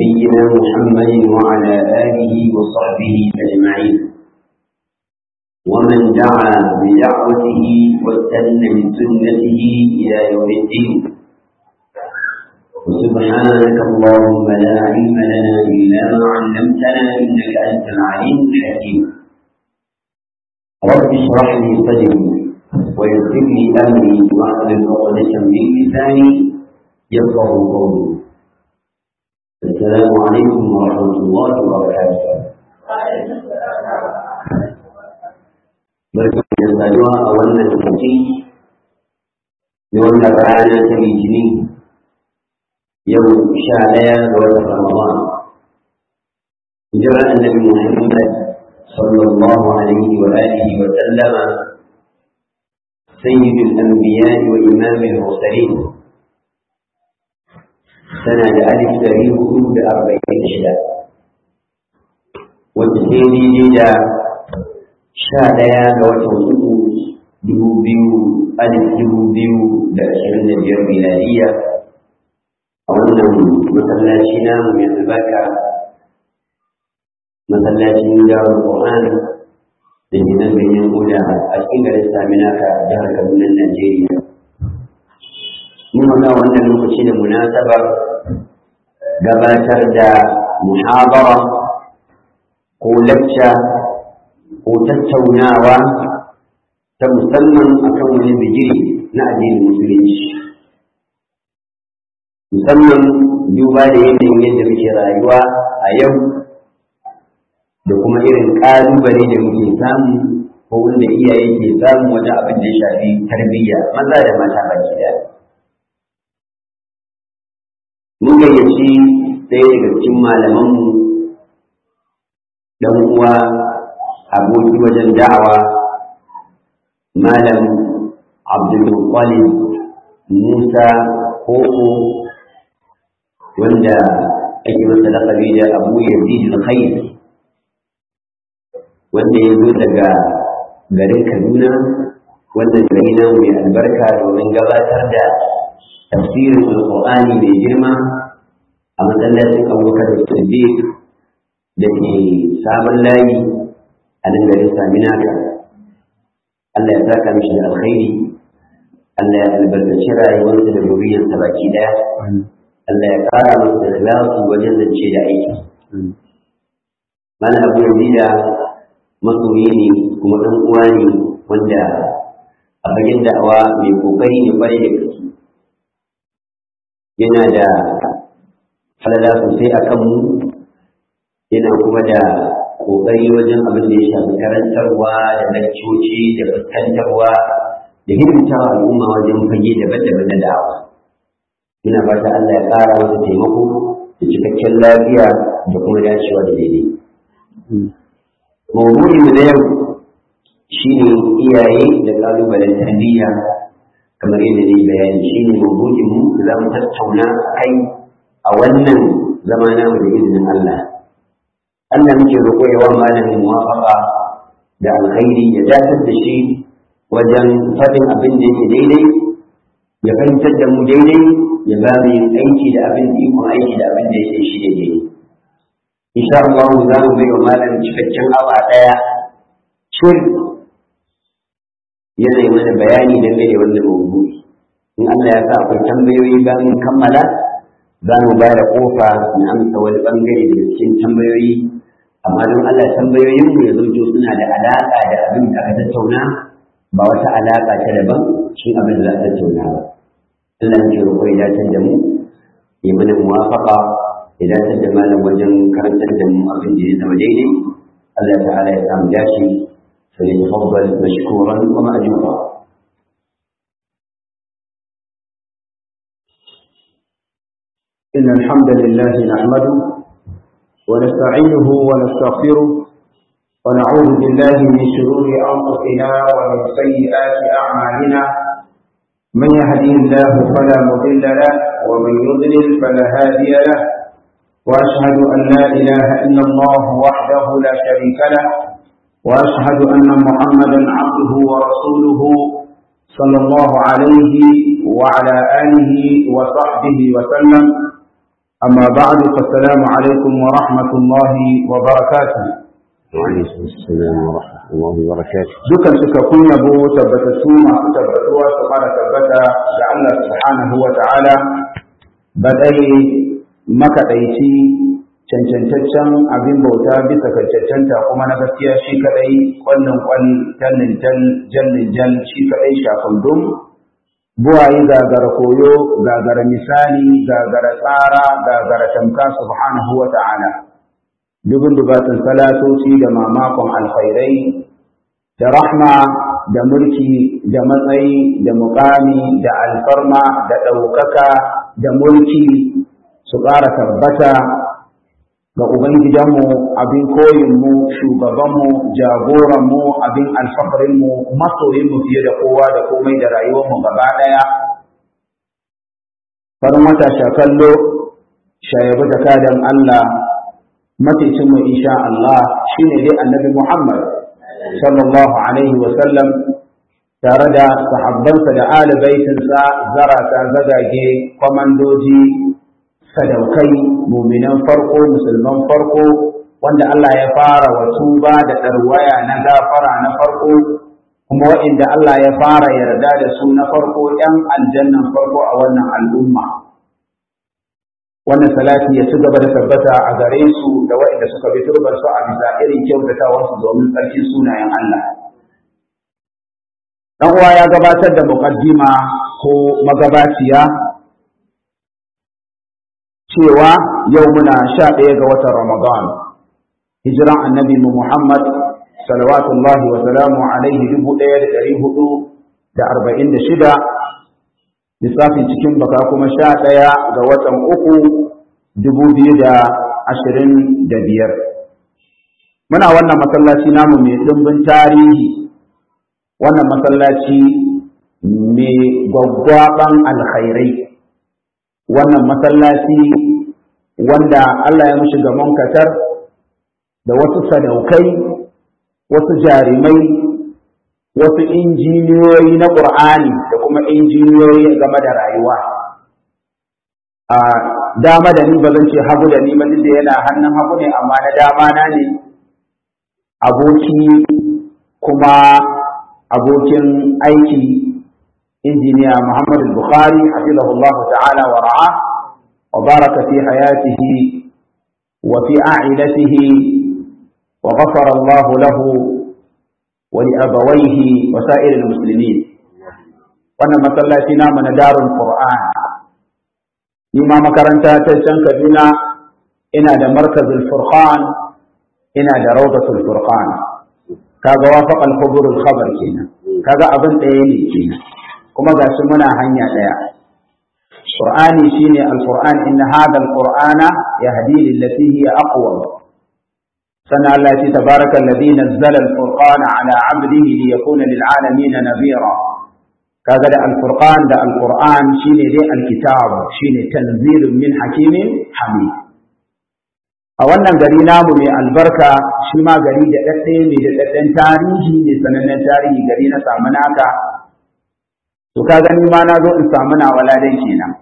نبينا محمد وعلى آله وصحبه أجمعين ومن دعا بدعوته واستنى بسنته إلى يوم الدين وسبحانك اللهم لا علم لنا إلا ما علمتنا إنك أنت العليم الحكيم رب اشرح لي صدري ويسر لي أمري واحلل عقدة من لساني يفقه قولي السلام عليكم ورحمة الله وبركاته barkan da saduwa a wannan lokaci na wannan rana ta litinin yau sha ɗaya ga watan ramadan hijirar annabi muhammad sallallahu alaihi wa alihi wa sallama سيد الأنبياء وإمام المرسلين سنة ألف تاريخ حدود أربعين شهر والتسيدي جدا شاديا وتوسط دبوبيو ألف دبوبيو لأشهرين الجر ميلادية أولا مسلاشنا من البكة مسلاشنا دار القرآن da ke nan ganyen koda a cikin garin saminaka jihar kaduna najeriya mun haka wannan lokaci da munasabar gabatar da muhabara ko lacca ko tattaunawa ta musamman akan wani bigiri na addinin musulunci musamman duba da yanayin yadda muke rayuwa a yau da kuma irin ƙalubale da muke samu ko wanda iyaye ke samu wajen abin da ya shafi tarbiyya maza da mata baki daya. Mun gayyaci ɗaya daga cikin malamanmu ɗan uwa aboki wajen da'awa malam Abdulmuttalib Musa Koko wanda ake masa laƙabi da Abu Yazid al-Khair wanda ya zo daga garin Kaduna wannan gari na mai albarka domin gabatar da tafsirin Alƙur'ani mai girma a masallacin Abubakar Siddiq da ke sabon layi a nan garin Saminaka. Allah ya saka mishi da alkhairi, Allah ya albarkaci rayuwarsa da zuriyarsa baki daya. Allah ya ƙara masa ikhlasi wajen zance da aiki. Mana Abu Yazida masoyi ne kuma ɗan uwa ne wanda a fagen da'awa mai kokari ne kwarai da gaske yana da falala sosai a kanmu yana kuma da kokari wajen abin da ya shafi karantarwa da lakcoci da fuskantarwa da hidimtawa al'umma wajen fage daban-daban na da'awa ina fata Allah ya ƙara masa taimako da cikakken lafiya da kuma dacewa da daidai mawdu'in na yau shine iyaye da kalubalen tarbiyya kamar yadda ne bayani shine mawdu'in mu da zamu tattauna kai a wannan zama namu da izinin Allah Allah muke roƙo ya wa malamin muwafaqa da alkhairi ya dakatar da shi wajen faɗin abin da yake daidai ya fahimtar da mu daidai ya ba mu yin aiki da abin ikon aiki da abin da yake shi daidai insha Allah za mu bai wa malam cikakken awa ɗaya cir yana mana bayani dangane da wannan mawdu'i in Allah ya sa akwai tambayoyi bayan kammala za mu ba da kofa na amsa wani bangare daga cikin tambayoyi amma don Allah tambayoyin mu ya zanto suna da alaƙa da abin da aka tattauna ba wata alaƙa ta daban cikin abin da za a tattauna ba Allah ya roƙo ya dace da mu ya mana muwafaqa idan ta da malam wajen karantar da mu abin da ya zama daidai Allah ta'ala ya samu dashi fa ya tafaddal mashkuran wa ma'jura إن الحمد لله نحمده ونستعينه ونستغفره ونعوذ بالله من شرور أنفسنا ومن سيئات أعمالنا من يهدي الله فلا مضل له ومن يضلل فلا هادي له وأشهد أن لا إله إلا الله وحده لا شريك له وأشهد أن محمدا عبده ورسوله صلى الله عليه وعلى آله وصحبه وسلم أما بعد فالسلام عليكم ورحمة الله وبركاته وعليكم السلام ورحمة الله وبركاته dukan cikakkun yabo tabbatattu masu tabbatuwa su fara tabbata ga Allah subhanahu wa ta'ala baɗai makaɗaici cancantaccen abin bauta bisa ga cancanta kuma na gaskiya shi kaɗai ƙwallon ƙwal tallin jallin jal shi kaɗai shafin dum buwaye gagara koyo gagara misali gagara tsara gagara tamka subhanahu wa ta'ala dubin dubatun salatoci da mamakon alkhairai da rahma da mulki da matsayi da mukami da alfarma da ɗaukaka da mulki su ƙara tabbata ga Ubangijanmu abin koyinmu shugabanmu jagoranmu abin alfaharinmu masoyinmu fiye da kowa da komai da rayuwarmu gaba ɗaya farin wata shakallo shayabu da kadan Allah maticinmu insha Allah shine dai annabi Muhammad sallallahu alaihi wa sallam tare da sahabbansa da alibaitinsa zarata zagage kwamandoji sadaukai muminan farko musulman farko wanda Allah ya fara wa tuba da ɗarwaya na gafara na farko kuma waɗanda Allah ya fara yarda da su na farko ‘yan aljannan farko a wannan al'umma wannan salati ya ci gaba da tabbata a gare su da waɗanda suka bi turbar su a bisa irin kyautatawarsu domin tsarkin sunayen Allah dan uwa ya gabatar da muqaddima ko magabaciya cewa yau muna sha ɗaya ga watan Ramadan hijiran annabi mu Muhammad salawatullahi wa salamu alaihi dubu ɗaya da ɗari hudu da arba'in da shida lissafin cikin baka kuma sha ɗaya ga watan uku dubu biyu da ashirin da biyar muna wannan masallaci namu mai ɗimbin tarihi wannan masallaci mai gwaggwaɓan alkhairai wannan masallaci wanda Allah ya mushi gamon katar da wasu sadaukai wasu jarimai wasu injiniyoyi na ƙur'ani da kuma injiniyoyi game da rayuwa a dama da ni ba zan ce hagu da ni ba duk da yana hannun hagu ne amma na dama na ne aboki kuma abokin aiki injiniya Muhammad Bukhari hafizahullah ta'ala wa ra'a wa baraka fi hayatihi wa fi a'ilatihi wa ghafara Allah lahu wa li abawayhi wa sa'iril muslimin wannan masallaci namu na darul Qur'an ni ma makaranta ta can Kaduna ina da markazul Furqan ina da rawdatul Furqan kaga wafaqa al-khubur al-khabar kenan kaga abin ɗaya ne kenan kuma ga shi muna hanya ɗaya. Qur'ani shine Al-Qur'an inna hadha al-Qur'ana yahdi lillati hiya aqwam. Sannan Allah ya tabaraka alladhi nazzala al-Furqana ala 'abdihi liyakuna lil 'alamin nadhira. Kaga da Al-Furqan da Al-Qur'an shine dai al-kitab shine tanzilun min hakimin hamid. A wannan gari namu mai albarka shi ma gari da ɗaɗɗe ne da ɗaɗɗen tarihi ne sanannen tarihi gari na samu naka to ka gani ma na zo in samu na waladan kenan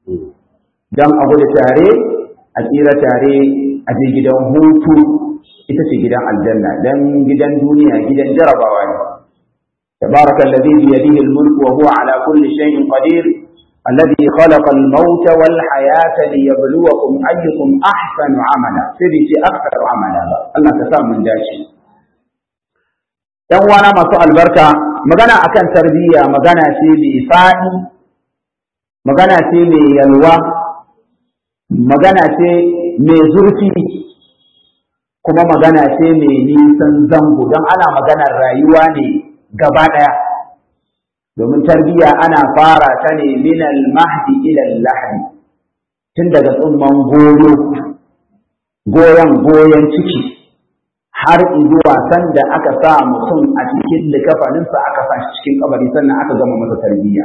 don a gudu tare a tsira tare a je gidan hutu ita ce gidan aljanna dan gidan duniya gidan jarabawa ne تبارك الذي بيده الملك وهو على كل شيء قدير الذي خلق الموت والحياة ليبلوكم أيكم أحسن عملا سيدي أكثر عملا الله تسام من داشي ‘yan uwana masu albarka magana akan tarbiyya magana ce mai faɗi magana ce mai yalwa magana ce mai zurfi kuma magana ce mai nisan zango don ana maganar rayuwa ne gaba ɗaya domin tarbiyya ana fara ta ne minal mahdi ilal lahdi tun daga tsumman goyo goyon goyon ciki har zuwa sanda aka sa mutum a cikin likafaninsa aka sa shi cikin kabari sannan aka gama masa tarbiyya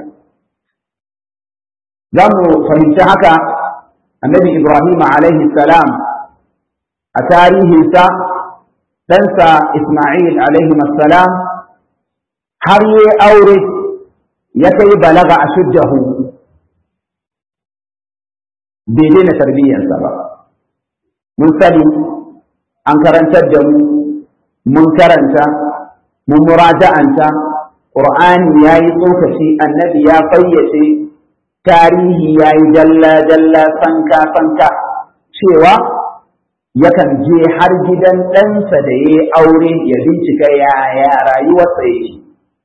za mu fahimci haka annabi ibrahim alaihi salam a tarihinsa ɗansa isma'il alaihi salam har yi aure ya kai balaga a shuddahu bai daina tarbiyyarsa ba mun sani an karantar da mu mun karanta mun muraja'anta Qur'ani ya yi tsokaci annabi ya fayyace tarihi ya yi dalla-dalla sanka-sanka cewa yakan je har gidan ɗansa da ya yi aure ya bincika yaya rayuwarsa yake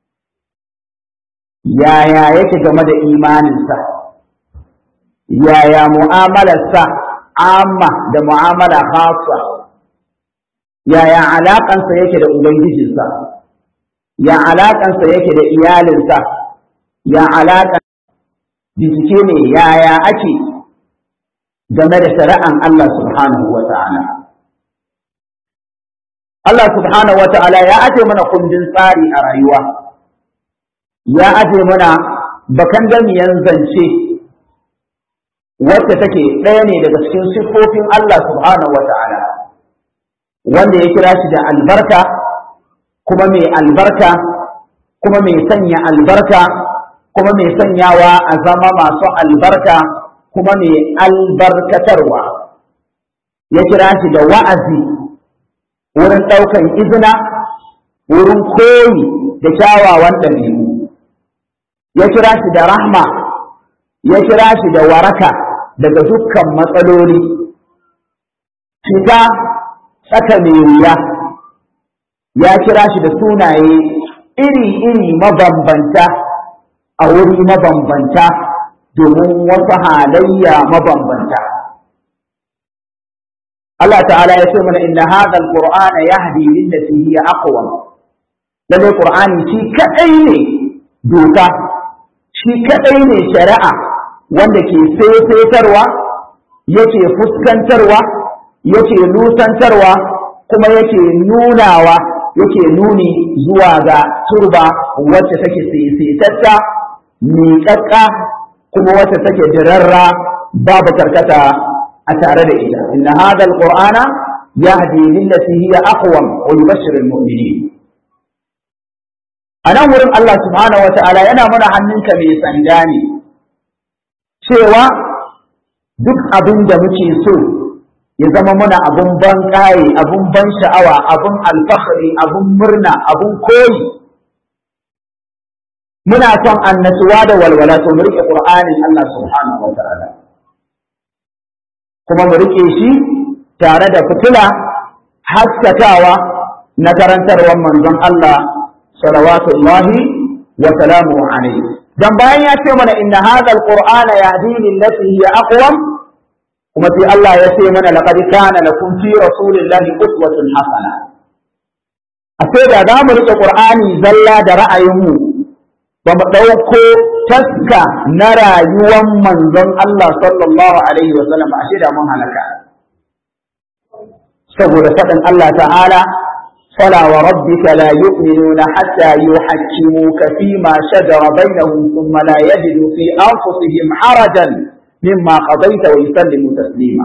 yaya yake game da imaninsa yaya mu'amalarsa amma da mu'amala khasa yaya alaƙansa yake da ubangijinsa ya alaƙansa yake da iyalinsa ya alaƙan bincike ne yaya ake game da shari'an Allah subhanahu wa ta'ala Allah subhanahu wa ta'ala ya aje mana kundin tsari a rayuwa ya aje mana bakan damiyan zance wacce take ɗaya ne daga cikin siffofin Allah subhanahu wa ta'ala wanda ya kira shi da albarka kuma mai albarka kuma mai sanya albarka kuma mai sanyawa a zama masu albarka kuma mai albarkatarwa ya kira shi da wa'azi wurin ɗaukan izina wurin koyi da kyawawan ɗabi'u ya kira shi da rahma ya kira shi da waraka daga dukkan matsaloli fita tsaka mai wuya ya kira shi da sunaye iri-iri mabambanta a wuri mabambanta domin wasu halayya mabambanta. Allah ta'ala ya ce mana inna hadha al-qur'ana yahdi lillati hiya aqwam lalle qur'ani shi kadai ne doka shi kadai ne shari'a wanda ke fefetarwa yake fuskantarwa yake nusantarwa kuma yake nunawa yake nuni zuwa ga turba wacce take sisitatta miƙaƙƙa kuma wacce take dirarra babu karkata a tare da ita inna hadha alqur'ana yahdi lillati hiya aqwam wa yubashshiru almu'minin anan wurin Allah subhanahu wata'ala yana mana hannunka mai sanda ne cewa duk abin da muke so ya zama muna abun ban ƙaye abun ban sha'awa abun alfahari abun murna abun koyi muna son annasuwa da walwala to mu rike qur'anin Allah subhanahu wataala kuma mu rike shi tare da fitila haskakawa na karantarwar manzon Allah salawatullahi wa salamuhu alaihi dan bayan ya ce mana inna hadha alqur'ana yahdi lillati hiya aqwam kuma sai Allah ya ce mana laqad kana lakum fi rasulillahi uswatun hasana a sai da za mu rike qur'ani zalla da ra'ayinmu ba mu ɗauko taska na rayuwar manzon Allah sallallahu alaihi wa sallam ashe da mun halaka saboda faɗin Allah ta'ala فلا وربك لا يؤمنون حتى يحكموك فيما شجر بينهم ثم لا يجدوا في أنفسهم حرجا مما قضيت ويسلموا تسليما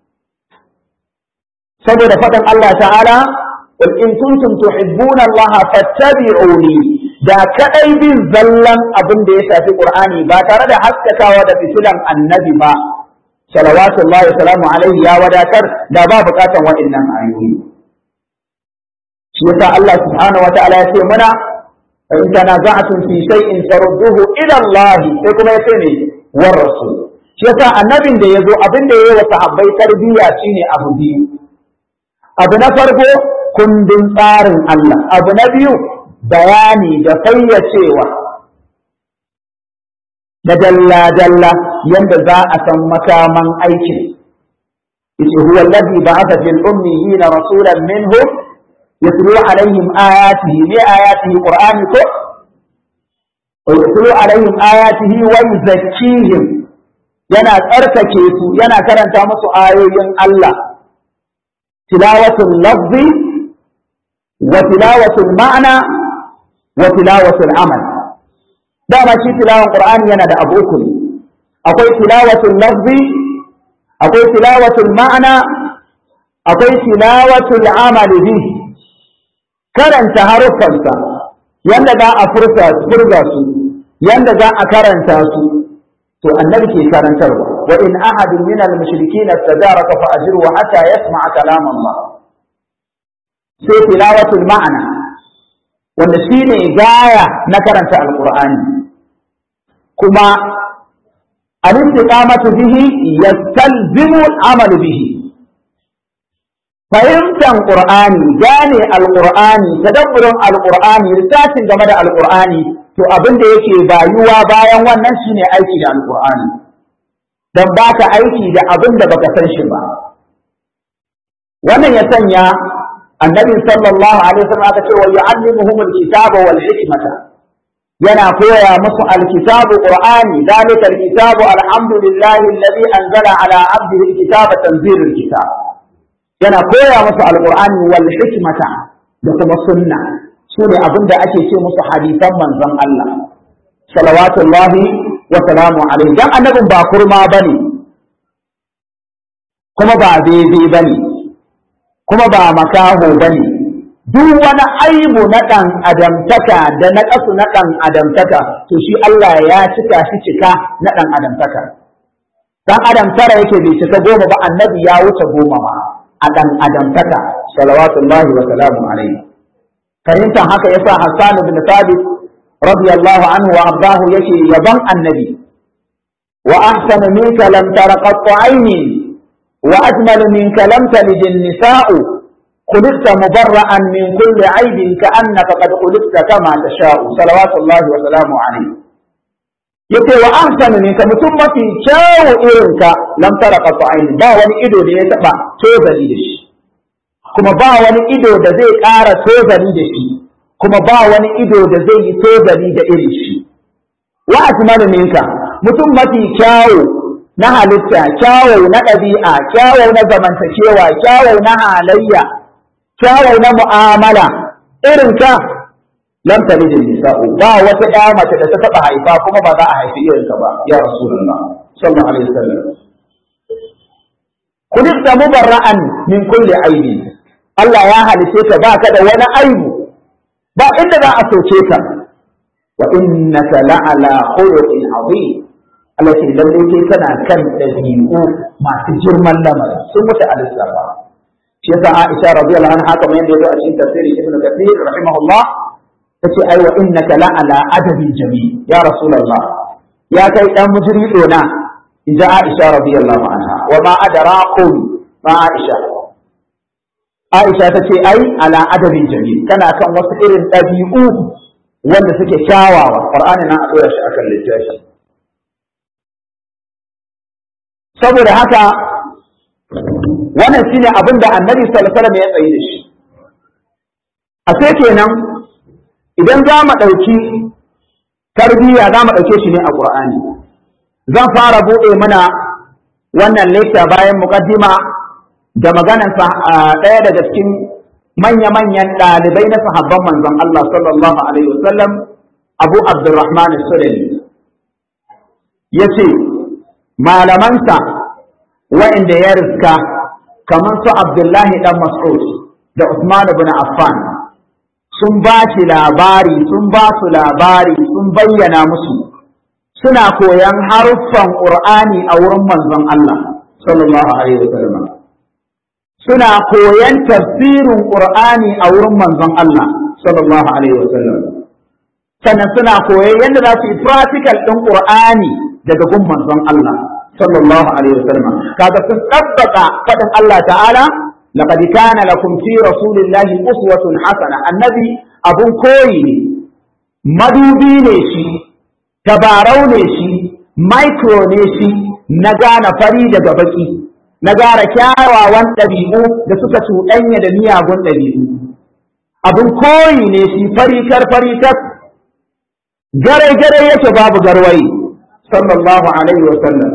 saboda faɗin Allah ta'ala qul in kuntum tuhibbuna Allah fattabi'uni da kadai bin zallan abin da ya shafi Qur'ani ba tare da haskakawa da fitilan annabi ba salawatullahi salamu alaihi ya wadatar da ba bukatan waɗannan ayoyi shi yasa Allah subhanahu wataala ya ce mana in tanaza'tum fi shay'in farudduhu ila Allah sai kuma ya ce ne war rasul shi yasa annabin da yazo abin da yayi wa sahabbai tarbiyya shine abu biyu abu na farko kundin tsarin Allah abu na biyu bayani da fayyacewa da dalla-dalla yanda za a san makaman aikin yace huwa alladhi ba'atha fil ummiyina rasulan minhum yatlu alaihim ayatihi li ayatihi qur'ani ko yatlu alaihim ayatihi wa yuzakkihim yana tsarkake su yana karanta musu ayoyin Allah tilawatul lafzi wa tilawatul ma'na wa tilawatul amal dama shi tilawan qur'ani yana da abu uku akwai tilawatul lafzi akwai tilawatul ma'na akwai tilawatul amal bi karanta haruffansa yanda za a furta furga su yanda za a karanta su to annabi ke karantarwa wa in ahadun min al-mushrikeen istajaraka fa ajruhu hatta yasma'a kalam Allah sai tilawatul ma'ana wanda shine gaya na karanta alqur'ani kuma al-istiqamatu bihi yastalzimu al-amal bihi fahimtar qur'ani gane alqur'ani tadabburin alqur'ani lissafin game da alqur'ani to abin da yake bayuwa bayan wannan shine aiki da alqur'ani dan baka aiki da abin da baka san shi ba wannan ya sanya annabi sallallahu alaihi wasallam aka ce wa yu'allimuhum alkitaba wal hikmata yana koya musu alkitabu qur'ani dalika alkitabu alhamdulillahi alladhi anzala ala abdihi alkitaba tanzilul kitab yana koya musu alqur'ani wal hikmata da kuma sunna sune abin da ake ce musu hadisan manzon Allah salawatullahi wa salamu alaihi dan annabin ba kurma bane kuma ba daidai bane kuma ba makaho bane duk wani aibu na ɗan adamtaka da na ƙasu na ɗan adamtaka to shi Allah ya cika shi cika na ɗan adamtaka dan adam tara yake bai cika goma ba annabi ya wuce goma ma a ɗan adamtaka salawatullahi wa salamu alaihi fahimtar haka yasa Hassan bin Thabit radiyallahu anhu wa abdahu yake yaban annabi wa ahsanu minka lam tara qattu ayni wa ajmalu minka lam talid an-nisa'u خلقت مبرأ من كل عيب كأنك قد خلقت كما تشاء صلوات الله وسلامه عليه yake wa ahsanu ne ka mutum mafi kyawu irinka lam tara qat'ain ba wani ido da ya taba tozali da shi kuma ba wani ido da zai ƙara tozali da shi kuma ba wani ido da zai yi tozali da irin shi wa asmanu minka mutum mafi kyawu na halitta kyawu na ɗabi'a kyawu na zamantakewa kyawu na halayya kyawu na mu'amala irin ka lam talid nisa'u ba wata ƴa mace da ta taba haifa kuma ba za a haifi irin ka ba ya rasulullah sallallahu alaihi wasallam kudista mubarra'an min kulli aibi Allah ya halice ka ba ka da wani aibu ba inda za a soke ka wa innaka la'ala khuluqin azim Allah ce lalle kai kana kan dabi'u masu girman lamarin sun mutu a lissafa shi yasa Aisha radiyallahu anha kamar yadda yazo a cikin tafsiri Ibn Kathir rahimahullah tace ai wa innaka la ala adabin jami ya rasulullah ya kai dan mujri dona inda Aisha radiyallahu anha wa ma adraqum ma Aisha Aisha tace ai ala adabin jami kana kan wasu irin dabi'u wanda suke kyawawa Qur'ani na a dora shi akan littafi saboda haka wannan shine abin da annabi sallallahu alaihi wasallam ya tsayi da shi a sai kenan idan za mu ɗauki tarbiyya za mu ɗauke shi ne a ƙur'ani zan fara buɗe mana wannan lecture bayan muqaddima da maganar ɗaya daga cikin manya-manyan ɗalibai na sahabban manzon Allah sallallahu alaihi wasallam Abu Abdurrahman Sulami ya ce malamansa wa'inda ya riska kamar su Abdullahi ɗan Mas'ud da Usman ibn Affan sun ba shi labari sun ba su labari sun bayyana musu suna koyan haruffan Qur'ani a wurin manzon Allah sallallahu alaihi wasallam suna koyan tafsirin Qur'ani a wurin manzon Allah sallallahu alaihi wasallam sannan suna koyan yadda za su yi practical ɗin Qur'ani daga gun manzon Allah sallallahu alaihi wasallam kaga sun tabbata fadin Allah ta'ala laqad kana lakum fi rasulillahi uswatun hasana annabi abun koyi ne madubi ne shi tabarau ne shi micro ne shi na gane fari daga baki na gane kyawawan ɗabi'u da suka cuɗanya da miyagun ɗabi'u abun koyi ne shi farikar farikar gare gare yake babu garwayi sallallahu alaihi wasallam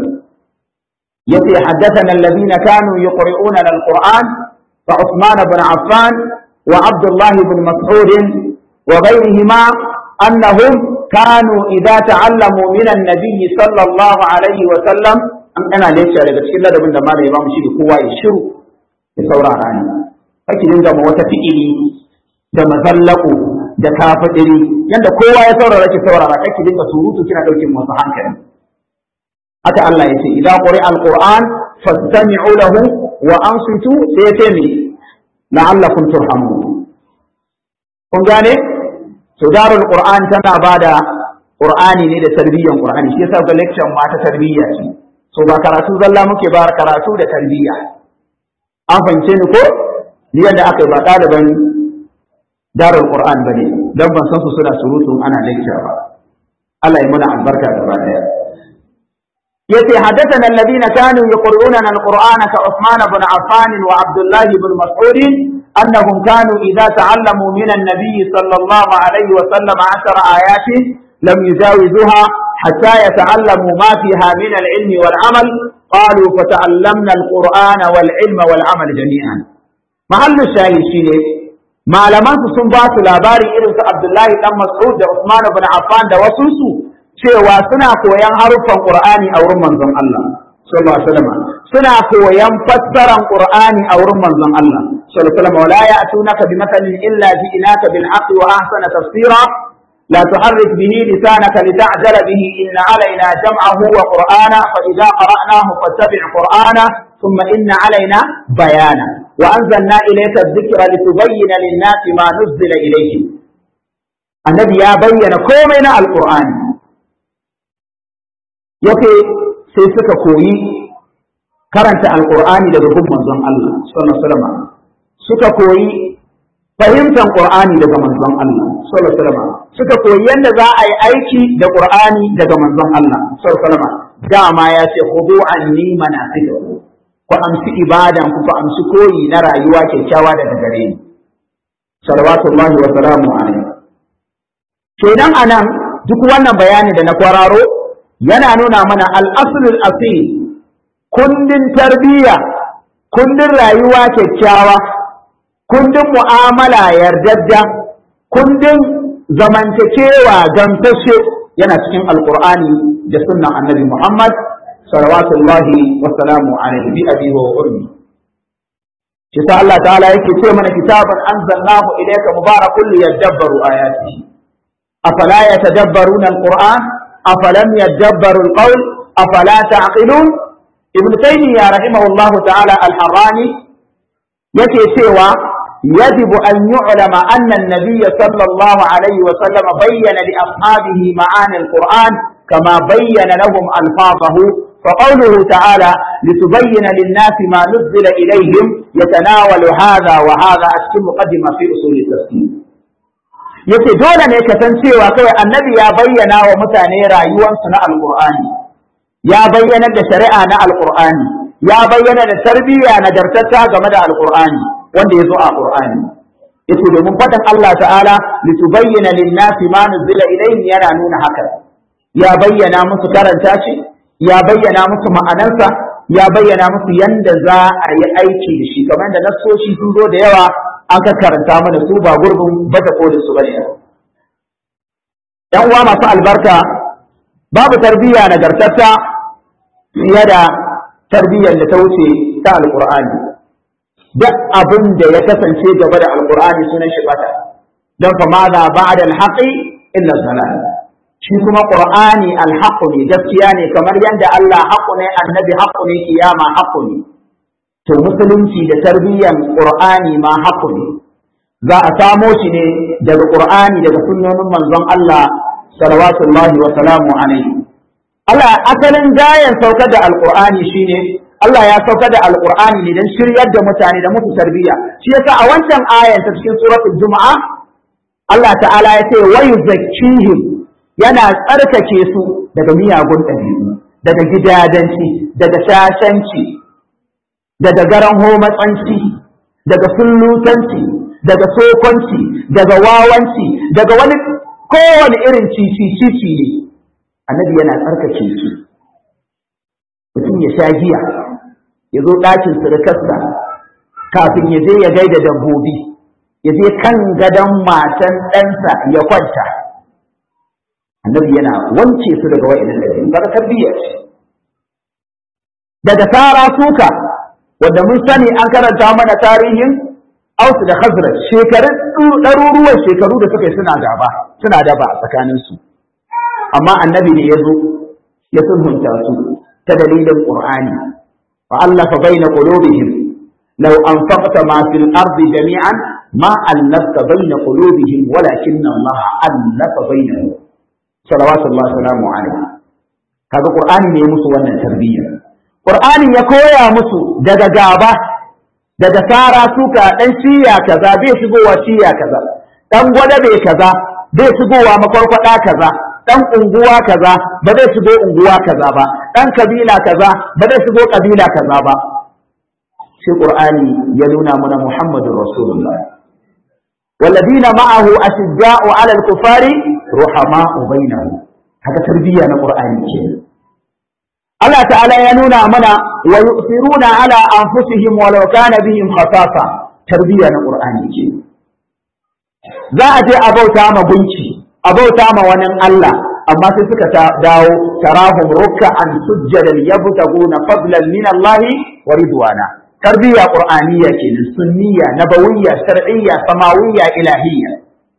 يتي حدثنا الذين كانوا يقرؤون القرآن فعثمان بن عفان وعبد الله بن مسعود وغيرهما أنهم كانوا إذا تعلموا من النبي صلى الله عليه وسلم أنا ليش على بس كلا ده من دمار الإمام شيء هو يشرو يصور عني أكيد إن دم وتفئلي da mazallaku da kafadiri yanda kowa ya saurara ki saurara kake dinga surutu kina daukin masu hankali haka Allah ya ce idan quri alquran fastami'u lahu wa ansitu sai ya ce me la'allakum turhamun kun gane to darul qur'an tana bada qur'ani ne da tarbiyyan qur'ani shi yasa ga lecture ma ta tarbiyya ce so ba karatu zalla muke ba karatu da tarbiyya an fahimce ni ko ni yadda aka yi ba ɗaliban darul qur'an bane dan ban san su suna surutun ana lecture ba Allah ya muna albarka gaba daya yace haddathana alladhina kanu yaqra'una alqur'ana ka Uthman ibn Affan wa Abdullah ibn Mas'ud annahum kanu idha ta'allamu min an-nabiy sallallahu alayhi wa sallam 10 ayatin lam yujawizuha hatta yata'allamu ma fiha min al-ilmi wal-amal qalu fata'allamna al-qur'ana wal-ilma wal-amal jami'an mahallu shahid shine malaman su sun ba su labari irin su Abdullahi dan Mas'ud da Usman ibn Affan da wasu su cewa suna koyan haruffan Qur'ani a wurin manzon Allah sallallahu alaihi wasallam suna koyan fassaran Qur'ani a wurin manzon Allah sallallahu alaihi wasallam wala ya'tunaka bimathalin illa ji'naka bil haqqi wa ahsana tafsira لا تحرك به لسانك لتعجل به إن علينا جمعه وقرآنا فإذا قرأناه فاتبع قرآنا ثم إن علينا بيانا وأنزلنا إليك الذكر لتبين للناس ما نزل إليهم النبي يا بين كومنا القرآن yake sai suka koyi karanta alqur'ani daga gun manzon Allah sallallahu alaihi wasallam suka koyi fahimtar qur'ani daga manzon Allah sallallahu alaihi wasallam suka koyi yadda za a yi aiki da qur'ani daga manzon Allah sallallahu alaihi wasallam dama ya ce khudu anni manasikakum ku amsi ibadan ku ku amsi koyi na rayuwa kyakkyawa daga gare ni salawatullahi wa salamu alaihi kenan anan duk wannan bayani da na kwararo yana nuna mana al-aslul asil kundin tarbiyya kundin rayuwa kyakkyawa kundin mu'amala yardajja kundin zamantakewa gamsashe yana cikin alqur'ani da sunnan annabi muhammad صلوات الله وسلامه عليه بأبي وأمي شتاء الله تعالى يكي من كتابا أنزلناه إليك مبارك ليدبروا آياته أفلا يتدبرون القرآن أفلم يدبروا القول أفلا تعقلون ابن تيمية رحمه الله تعالى الحراني يكي سوى يجب أن يعلم أن النبي صلى الله عليه وسلم بين لأصحابه معاني القرآن كما بين لهم ألفاظه فقوله تعالى لتبين للناس ما نزل إليهم يتناول هذا وهذا أشكل مقدمة في أصول التفسير yace dole ne ka san cewa kawai annabi ya bayyana wa mutane rayuwarsu na alqur'ani ya bayyana da shari'a na alqur'ani ya bayyana da tarbiyya nagartatta game da alqur'ani wanda ya zo a qur'ani yace domin faɗin Allah ta'ala litubayyana lin-nasi ma nuzila ilayhim yana nuna haka ya bayyana musu karanta shi ya bayyana musu ma'anarsa ya bayyana musu yanda za a yi aiki da shi kamar da nassoshi sun zo da yawa an ka karanta mana su ba gurbin bata kolin su bane yan uwa masu albarka babu tarbiyya nagartatta fiye da tarbiyyar da ta wuce ta alqur'ani duk abin da ya kasance gaba da alqur'ani sunan shi bata don fa ma za ba'da alhaqi illa zalal shi kuma qur'ani alhaqu ne gaskiya ne kamar yadda Allah haqqu ne annabi haqqu ne kiyama haqqu ne to musulunci da tarbiyyar qur'ani ma haqqu ne za a samo shi ne daga qur'ani daga sunnonin manzon Allah salawatullahi wa salamu alaihi Allah asalin gayan saukar da alqur'ani shine Allah ya saukar da alqur'ani ne don shiryar da mutane da musu tarbiyya shi yasa a wancan ayan ta cikin suratul juma'a Allah ta'ala ya ce wa yuzakkihim yana tsarkake su daga miyagun ɗabi'u daga gidadanci daga shashanci daga garan homatsanci daga sullutanci daga sokonci daga wawanci daga wani kowane irin cici cici ne annabi yana tsarkake su mutum ya sha giya ya zo ɗakin surukarsa kafin ya je ya gaida dabbobi ya je kan gadon matan ɗansa ya kwanta annabi yana wance su daga wa'annan ɗabi'u kaga tarbiyya ce daga sara suka wanda mun sani an karanta mana tarihin Ausu da Khazraj shekarun ɗaruruwan shekaru da suka yi suna gaba suna daba a tsakanin su amma annabi ne ya zo ya sulhunta su ta dalilin qur'ani fa allafa baina qulubihim law anfaqta ma fil ardi jami'an ma allafta baina qulubihim walakin Allah allafa bainahum salawatullahi salamu alaihi kaga qur'ani ne musu wannan tarbiyya qur'ani ya koya musu daga gaba daga sara suka dan shiya kaza bai shigowa shiya kaza dan gwada bai kaza bai shigowa makwarkwada kaza dan unguwa kaza ba zai shigo unguwa kaza ba dan kabila kaza ba zai shigo kabila kaza ba sai qur'ani ya nuna mana muhammadur rasulullah والذين معه أشداء على الكفار رحماء بينهم هذا تربية القرآن الله تعالى ينونا منا ويؤثرون على أنفسهم ولو كان بهم خصاصة تربية القرآن za a je a bauta ma gunki a bauta ma wani Allah amma sai suka dawo tarahum ruk'an sujjadan yabtaguna fadlan min Allah wa ridwana tarbiyya qur'aniyya kenan sunniyya nabawiyya shar'iyya samawiyya ilahiyya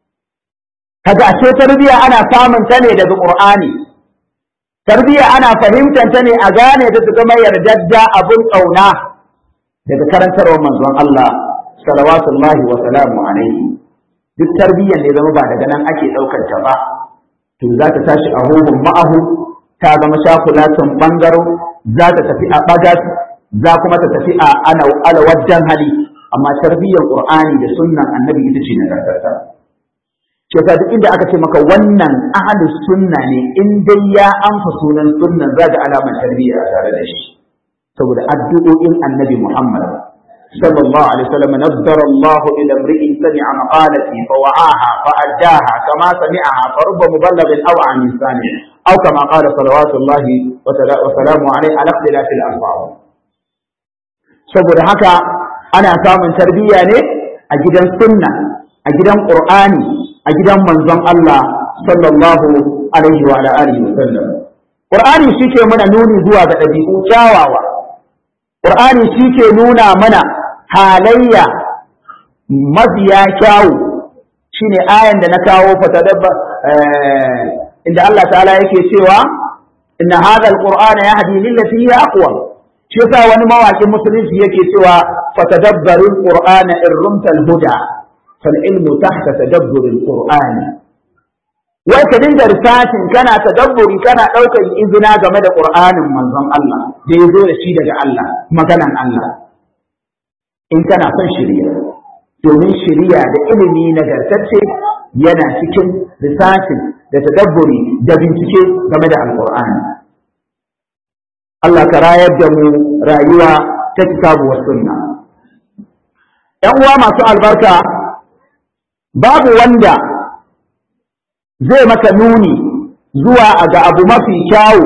kaga a ce tarbiyya ana samun ta ne daga qur'ani tarbiyya ana fahimtar ta ne a gane ta su zama yardadda abun kauna daga karantarwar manzon Allah salawatullahi wa salamu alaihi duk tarbiyyar ne zama ba daga nan ake ɗaukar ta ba to za ta tashi a huhun ma'ahu ta zama shakulatun ɓangaro za ta tafi a ɓagas za kuma ta tafi a alawajjan hali amma tarbiyyar qur'ani da sunnan annabi ita ce nagartarta ce ta duk inda aka ce maka wannan ahlu sunna ne in dai ya amsa sunan sunnan za ga alamar tarbiyya a tare da shi saboda addu'o'in annabi muhammad صلى الله عليه وسلم نذر الله إلى امرئ سمع مقالتي فوعاها فأداها كما سمعها فرب مبلغ أو عن سامع أو كما قال صلوات الله وسلامه عليه على اختلاف الألفاظ saboda haka ana samun tarbiyya ne a gidan sunna a gidan qur'ani a gidan manzon Allah sallallahu alaihi wa alihi wa sallam qur'ani shike mana nuni zuwa ga dabi'u kyawawa qur'ani shike nuna mana halayya mafiya kyawu shine ayan da na kawo fatadabba inda Allah ta'ala yake cewa inna hadha alqur'ana yahdi lillati hiya aqwam shi yasa wani mawakin musulunci yake cewa fatadabbaru alqur'ana in rumta alhuda fal ilmu tahta tadabburi alqur'ani wai ka dinga risacin kana tadabburi kana daukar izina game da qur'anin manzon Allah da ya zo da shi daga Allah maganan Allah in kana son shirya domin shirya da ilimi nagartacce yana cikin risacin da tadabburi da bincike game da alqur'ani Allah ka rayar da mu rayuwa ta kitabu wa sunna ‘yan uwa masu albarka babu wanda zai maka nuni zuwa ga abu mafi kyawu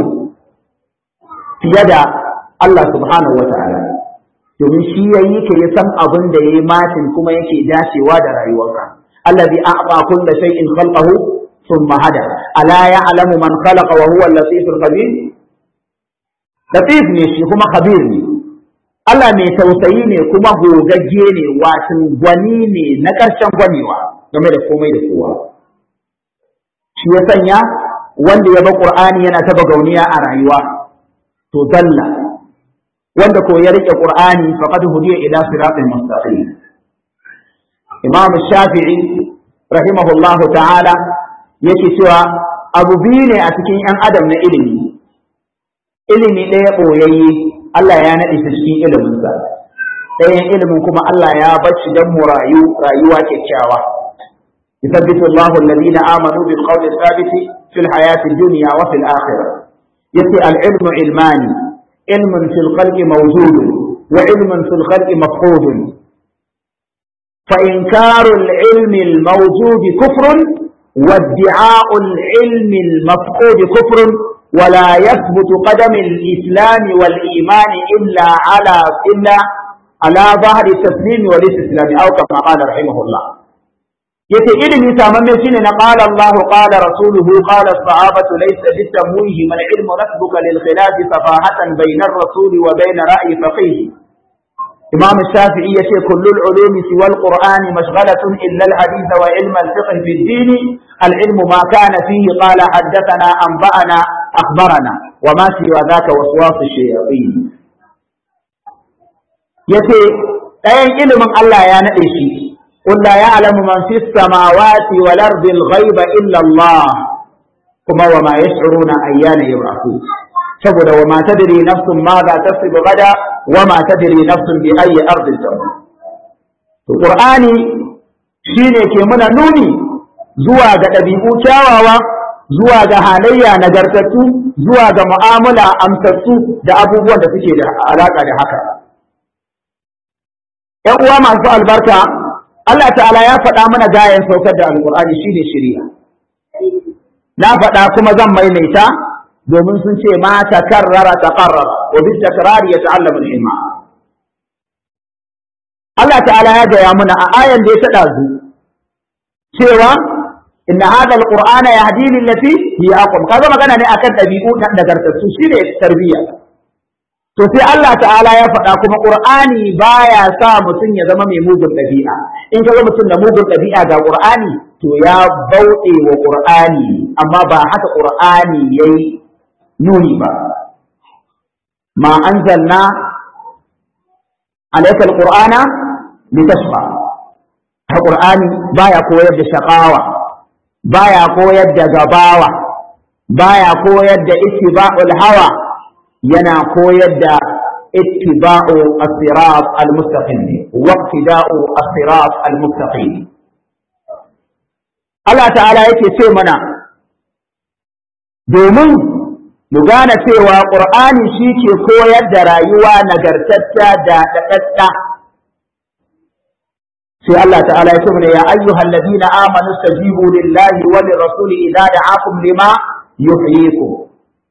fiye da Allah subhanahu wa ta'ala domin shi ya yi ka ya san abin da ya yi matin kuma yake dacewa da rayuwarka allazi a'ta kulla shay'in khalqahu thumma hada ala ya'lamu man khalaqa wa huwa al-latiful khabir latif ne shi kuma khabir ne Allah mai tausayi ne kuma gogagge ne watan gwani ne na ƙarshen gwanewa game da komai da kowa shi ya sanya wanda ya ba Qur'ani yana taba gauniya a rayuwa to dalla wanda ko ya rike Qur'ani faqad hudiya ila siratin mustaqim Imam Shafi'i rahimahullahu ta'ala yake cewa abu biyu ne a cikin 'yan adam na ilimi ilimi ɗaya ɓoyayye Allah ya naɗe shi cikin iliminsa ɗayan ilimin kuma Allah ya bacci don mu rayu rayuwa kyakkyawa يثبت الله الذين آمنوا بالقول الثابت في الحياة الدنيا وفي الآخرة يتي العلم علماني علم في الخلق موجود وعلم في الخلق مفقود فإنكار العلم الموجود كفر وادعاء العلم المفقود كفر ولا يثبت قدم الإسلام والإيمان إلا على إلا على ظهر التسليم والاستسلام أو كما قال رحمه الله yace ilimi samamme shine na qala Allah qala rasuluhu qala as-sahabatu laysa bitamwihi man ilmu nasbuka lil khilaf safahatan bayna ar-rasuli wa bayna ra'yi faqih Imam Shafi'i yace kullu al-ulumi siwa al-Qur'ani mashghalatun illa al-hadith wa ilm al-fiqh fi ad-din al-ilm ma kana fihi qala haddathana anba'ana akhbarana wa ma siwa zaka waswasu shayatin yace ɗayan ilimin Allah ya nade shi قل لا يعلم من في السماوات والأرض الغيب إلا الله كما وما يشعرون أيان يبعثون saboda wa ma tadri nafsun ma za ta fi gada wa ma tadri nafsun bi ayi ardin tamut to qur'ani shine ke muna nuni zuwa ga ɗabi'u kyawawa zuwa ga halayya nagartattu zuwa ga mu'amala amsattu da abubuwan da suke da alaka da haka ‘yan uwa masu albarka Allah ta'ala ya faɗa mana gayan saukar da alƙur'ani shine shirya na faɗa kuma zan maimaita domin sun ce ma takarrara taqarrara wa bi takrari yata'allamu al-ilma Allah ta'ala ya gaya mana a ayan da ya taɗa zu cewa inna hadha al-qur'ana yahdi lil lati hiya aqwam kaga magana ne akan dabi'u da nagartattu shine tarbiyya to sai Allah ta'ala ya faɗa kuma qur'ani baya sa mutum ya zama mai mugun ɗabi'a in kaga mutum da mugun ɗabi'a ga qur'ani to ya bauɗe wa qur'ani amma ba haka qur'ani yayi nuni ba ma anzalna alayka alqur'ana litashqa qur'ani baya koyar da shaqawa baya koyar da gabawa baya koyar da ittiba'ul hawa yana koyar da ittiba'u as-sirat al-mustaqim wa iqtida'u as-sirat al-mustaqim Allah ta'ala yake ce mana domin mu gane cewa Qur'ani shi ke koyar da rayuwa nagartacca da daɗaɗɗa sai Allah ta'ala ya ce mana ya ayyuhal ladina amanu stajibu lillahi wa lirrasuli idza da'akum lima yuhyikum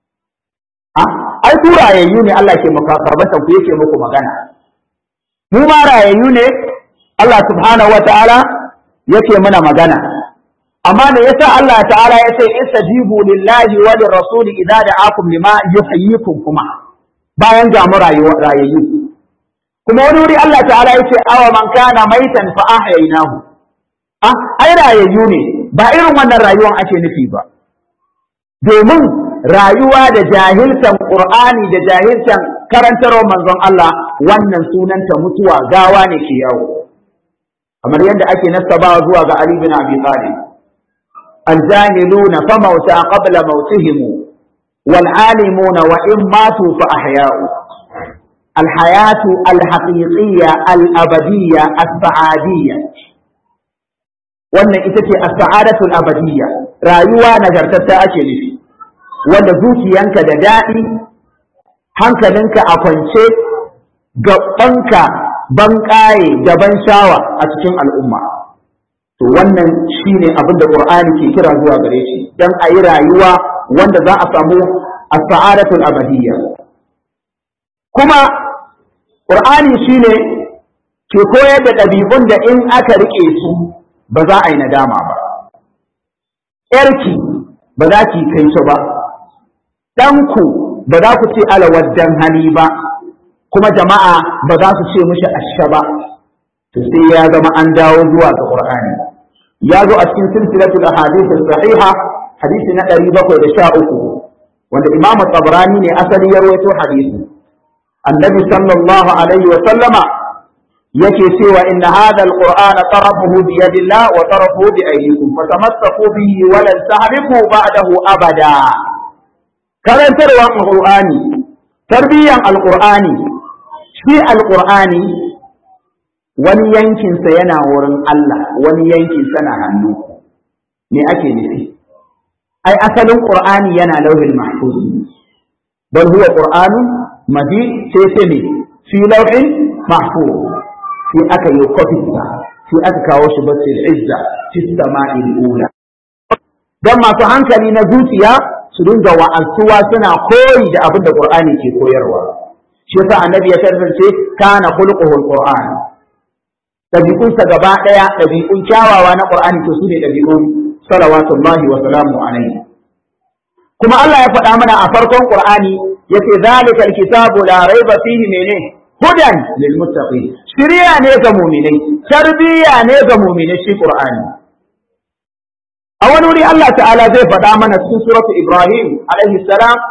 ai ku rayayyu ne Allah ke makarbata ku yake muku magana mu ma rayayyu ne Allah subhanahu ta'ala yake mana magana amma da yasa Allah ta'ala ya ce istajibu lillahi wa lirrasul idza da'akum lima yuhyikum kuma bayan ga mu rayayyu kuma wani wuri Allah ta'ala ya ce awa man kana maitan fa ahyaynahu ah ai rayayyu ne ba irin wannan rayuwar ake nufi ba domin rayuwa da jahiltan Qur'ani da jahiltan karantarwar manzon Allah wannan sunanta mutuwa gawa ne ke yawo kamar yadda ake nasabawa zuwa ga Ali bin Abi Talib الجاهلون فموتى قبل موتهم والعالمون وإن ماتوا فأحياء الحياة الحقيقية الأبدية السعادية wannan ita ce as-sa'adatul abadiyya rayuwa nagartatta ake nufi wanda zuciyanka da daɗi hankalinka a kwance gabanka ban ƙaye da ban shawa a cikin al'umma to wannan shine abin da qur'ani ke kira zuwa gare shi dan a yi rayuwa wanda za a samu as-sa'adatul abadiyya kuma qur'ani shine ke koyar da ɗabi'un da in aka rike su ba za a yi nadama ba yarki ba za ki kai shi ba ɗanku ba za ku ce alawaddan hali ba kuma jama'a ba za su ce mishi asha ba to sai ya zama an dawo zuwa ga qur'ani ya zo a cikin silsilatul ahadith sahiha hadisi na 713 wanda imam tabrani ne asali ya rawaito hadisi annabi sallallahu alaihi wa sallama yake cewa inna hadha alquran tarafuhu bi yadillah wa tarafuhu bi aydikum fatamassaku bihi wa lan tahrifu ba'dahu abada karantarwa alqur'ani tarbiyyan alqur'ani shi alqur'ani wani yankinsa yana wurin Allah wani yankinsa na hannu me ake nufi ai asalin qur'ani yana lauhin mahfuz bal huwa qur'anun majid sai sai ne fi lauhin mahfuz sai aka yi kofi sai aka kawo shi basil izza fi sama'il ula dan masu hankali na zuciya su dinga wa'azuwa suna koyi da abin da qur'ani ke koyarwa shi yasa annabi ya tantance kana khulquhu alquran ɗabi'unsa gaba ɗaya ɗabi'un kyawawa na ƙur'ani to su ne ɗabi'un salawatullahi wa salamu alaihi kuma Allah ya faɗa mana a farkon ƙur'ani yace zalikal kitabu la raiba fihi mene hudan lil muttaqin shiriya ne ga mu'minai tarbiya ne ga mu'minai shi ƙur'ani a wani wuri Allah ta'ala zai faɗa mana cikin suratu Ibrahim alaihi salam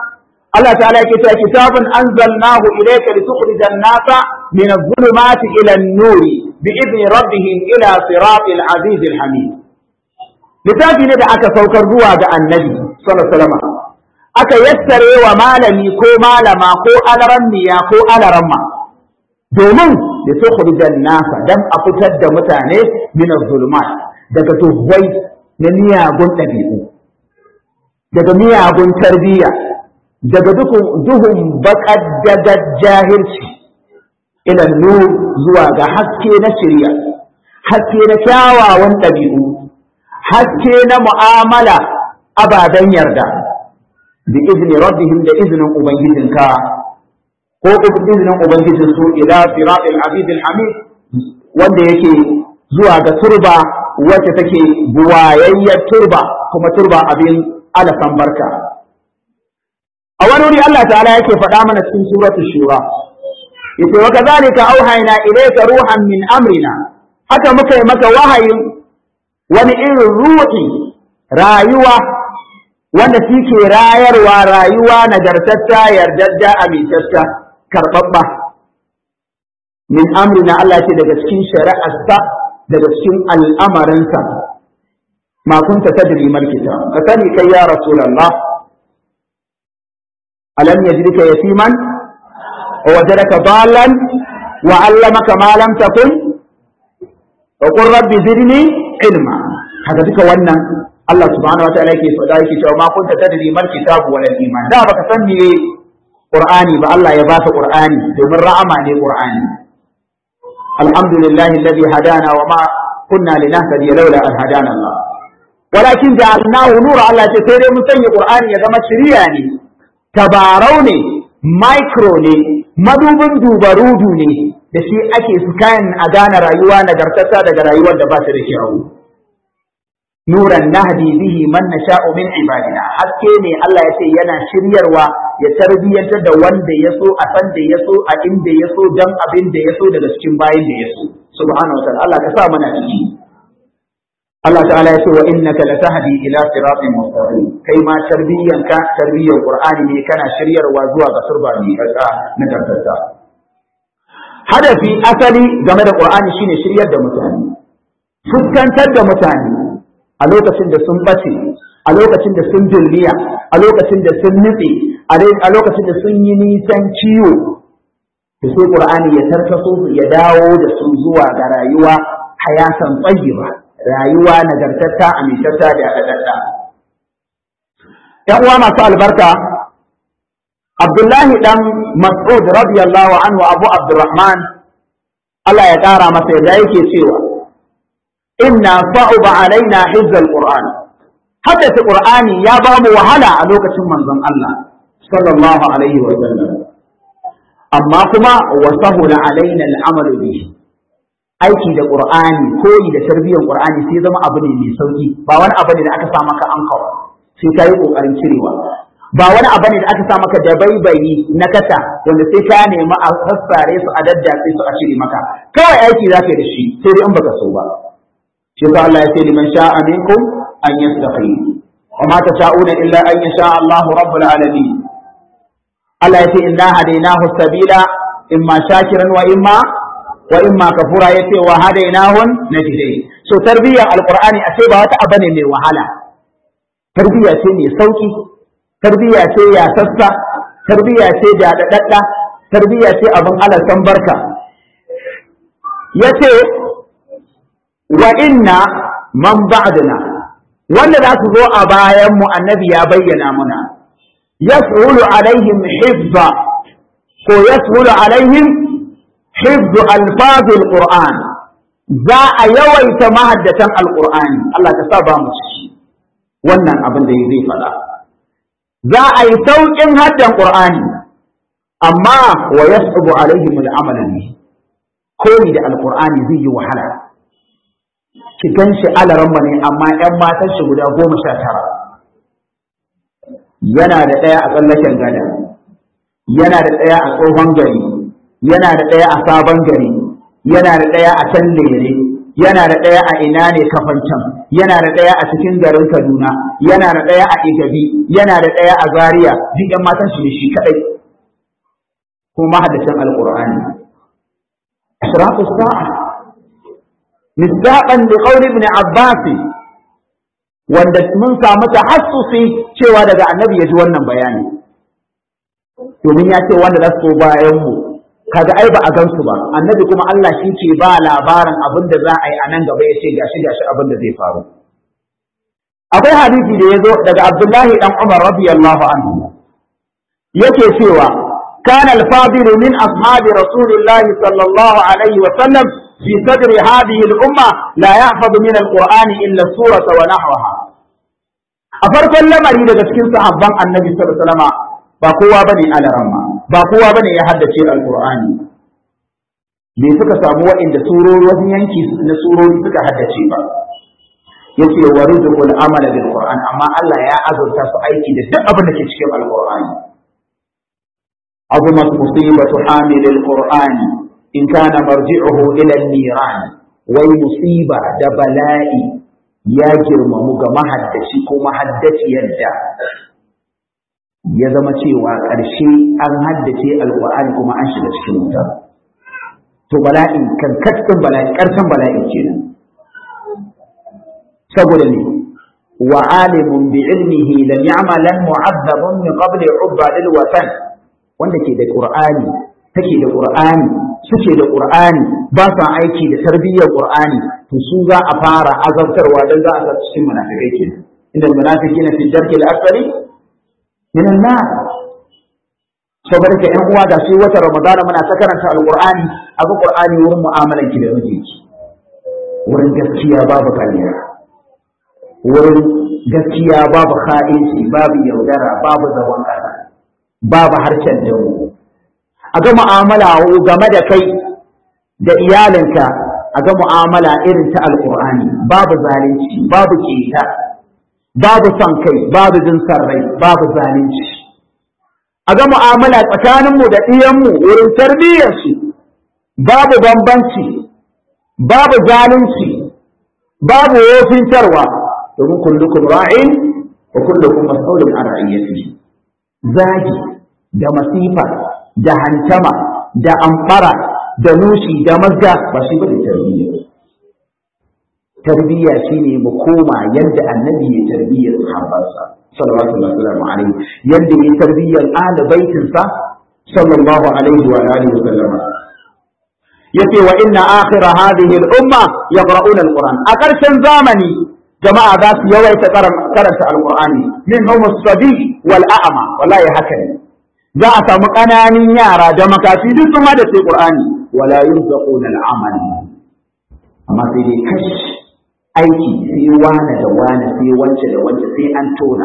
Allah ta'ala yake cewa kitabun anzalnahu ilayka litukhrijan nasa min adh-dhulumati ila an-nuri bi'idni rabbihim ila siratil azizil hamid littafi ne da aka saukar zuwa ga annabi sallallahu alaihi aka yassare wa malami ko malama ko alarammiya ko alaramma domin da tukhrijan nasa dan a fitar da mutane min adh-dhulumat daga tuhwai na miyagun ɗabi'u daga miyagun tarbiyya daga duhun baƙar daga jahilci ila nur zuwa ga haske na shirya haske na kyawawan ɗabi'u haske na mu'amala ababen yarda bi izini rabbihim da izinin ubangijinka ko izinin ubangijin su ila siratil azizil hamid wanda yake zuwa ga turba wacce take buwayayyar turba kuma turba abin alasan barka a wani wuri Allah ta'ala yake faɗa mana cikin suratul shura yace wa kadhalika auhayna ilayka ruhan min amrina haka muka yi maka wahayin wani irin ruhi rayuwa wanda ke rayarwa rayuwa nagartatta yardadda amintatta karɓaɓɓa min amrina Allah ce daga cikin shari'arsa daga cikin al'amarinsa ma kunta tadri mal kitab ka sani kai ya rasulullah alam yajidka yatiman wa wajadaka dallan wa 'allamaka ma lam takun wa qur rabbi zidni ilma haka duka wannan Allah subhanahu wa ta'ala yake faɗa yake cewa ma kunta tadri mal kitab wal iman da baka san me Qur'ani ba Allah ya baka Qur'ani domin ra'ama ne Qur'ani alhamdulillahi alladhi hadana wa ma kunna linahtadiya laula an hadana Allah walakin ja'alnahu nura Allah ce sai dai mun sanya Qur'ani ya zama shiriya ne tabarau ne micro ne madubin dubarudu ne da shi ake scan a gane rayuwa nagartata daga rayuwar da ba ta da kyau nuran nahdi bihi man nasha'u min ibadina haske ne Allah ya ce yana shiryarwa ya tarbiyyantar da wanda ya so a san da ya so a inda ya so dan abin da ya so daga cikin bayan da ya so subhanahu wa ta'ala Allah ka sa mana ciki Allah ta'ala ya ce wa innaka latahdi ila siratin mustaqim kai ma tarbiyyanka tarbiyyar qur'ani ne kana shiryarwa zuwa ga turba ne kasa na karkata hadafi asali game da qur'ani shine shiryar da mutane fuskantar da mutane a lokacin da sun bace a lokacin da sun dulliya a lokacin da sun nutse a lokacin da sun yi nisan ciwo da sai qur'ani ya tarkaso su ya dawo da su zuwa ga rayuwa hayatan tayyiba rayuwa nagartatta amintatta da adadadda yan uwa masu albarka Abdullahi dan Mas'ud radiyallahu anhu Abu Abdurrahman Allah ya ƙara masa yadda yake cewa inna sa'uba alaina hizzal qur'an haddace qur'ani ya ba mu wahala a lokacin manzon Allah sallallahu alaihi wa sallam amma kuma wa sahula alaina al'amal bihi aiki da qur'ani koyi da tarbiyyar qur'ani sai zama abu ne mai sauki ba wani abu ne da aka sa maka ankawa sai ka yi kokarin cirewa ba wani abu ne da aka sa maka dabaibayi na kasa wanda sai ka nemi a sassare su a daddace su a cire maka kawai aiki za ka yi da shi sai dai in baka so ba shi yasa Allah ya ce liman sha'a minkum an yastaqim wa ma tasha'una illa an yasha Allah rabbul alamin Allah ya ce inna hadainahu sabila imma shakiran wa imma wa imma kafura yace wa hadainahun najdai so tarbiyyar alqur'ani a ce ba wata abu ne mai wahala tarbiyya ce mai sauki tarbiyya ce ya sassa tarbiyya ce da dadadda tarbiyya ce abin alasan barka yace wa inna man ba'dana wanda za su zo a bayan mu annabi ya bayyana muna yas'ulu alaihim hifza ko yas'ulu alaihim hifzu alfazil qur'an za a yawaita mahaddatan alqur'ani Allah ka sa ba mu ciki wannan abin da zai faɗa za a yi sauƙin haddan qur'ani amma wa yas'ubu alaihim al'amal ne koyi da alqur'ani zai yi wahala ki gan shi alaramma ne amma ‘yan matan shi guda goma sha tara yana da ɗaya a tsallaken gada yana da ɗaya a tsohon gari yana da ɗaya a sabon gari yana da ɗaya a can lere yana da ɗaya a ina ne kafancan yana da ɗaya a cikin garin kaduna yana da ɗaya a igabi yana da ɗaya a zaria duk ɗan matan shi ne shi kaɗai kuma mahaddacin alƙur'ani ashratu sa'a misdaqan li qawli ibn abbas wanda mun samu tahassusi cewa daga annabi ya ji wannan bayani domin ya ce wanda za su bayan mu kaga ai ba a gan su ba annabi kuma Allah shi ke ba labarin abin da za a yi a nan gaba ya ce gashi gashi abin da zai faru akwai hadisi da ya zo daga Abdullahi dan Umar radiyallahu anhu yake cewa كان الفاضل من أصحاب رسول الله صلى الله عليه وسلم في صدر هذه الأمة لا يحفظ من القرآن إلا السورة ونحوها أفرق اللمري لدى سكين صحابا النبي صلى الله عليه وسلم باقوة بني على رمى باقوة بني يحدث القرآن me suka samu waɗanda surori wasu yanki na surori suka haddace ba yace wa rizqul amala bil qur'an amma Allah ya azurta su aiki da duk abin da ke cikin alqur'ani azumat musibatu hamilil qur'ani in kana marji'uhu ila an-niran wai musiba da bala'i ya girmamu ga mahaddaci ko mahaddaciyar da ya zama cewa ƙarshe an haddace alqur'ani kuma an shiga cikin wuta to bala'in kan kaskan bala'i ƙarshen bala'i kenan saboda ne wa alimun bi ilmihi lam ya'malan mu'azzabun min qabli ubadil watan wanda ke da qur'ani take da qur'ani suke da qur'ani ba sa aiki da tarbiyyar qur'ani to su za a fara azabtarwa dan za a sa cikin munafikai kenan inda munafiqina fi darki al-asfali min an-nar saboda ka ƴan uwa da sai wata ramadana muna ta karanta alqur'ani abu qur'ani wurin mu'amalan ki da mijinki wurin gaskiya babu kariya wurin gaskiya babu kha'inci babu yaudara babu zagon ƙasa babu harshen dawo a ga mu'amala game da kai da iyalinka a ga mu'amala irin ta alqur'ani babu zalunci babu keta babu son kai babu jin rai babu zalunci a ga mu'amala tsakaninmu da ɗiyanmu wurin tarbiyyarsu babu bambanci babu zalunci babu wofintarwa domin kullukum ra'in wa kullukum mas'ulun an ra'iyatihi zagi da masifa da hantama da amfara da nushi da mazga ba shi bane tarbiyya tarbiyya shine mu koma yadda annabi ya tarbiyyar sahabbansa sallallahu alaihi yadda ya tarbiyyar ahli baitinsa sallallahu alaihi wa alihi wa sallama yace wa inna akhir hadhihi al-umma yaqra'una al-Qur'an a karshen zamani jama'a za su yawaita karanta al-Qur'ani min hum as-sabi wal a'ma wallahi haka ne za a samu ƙananan yara da makafi duk sun hada sai Qur'ani wala yurzaquna al-amal amma sai dai kash aiki sai wane da wane sai wance da wance sai an tona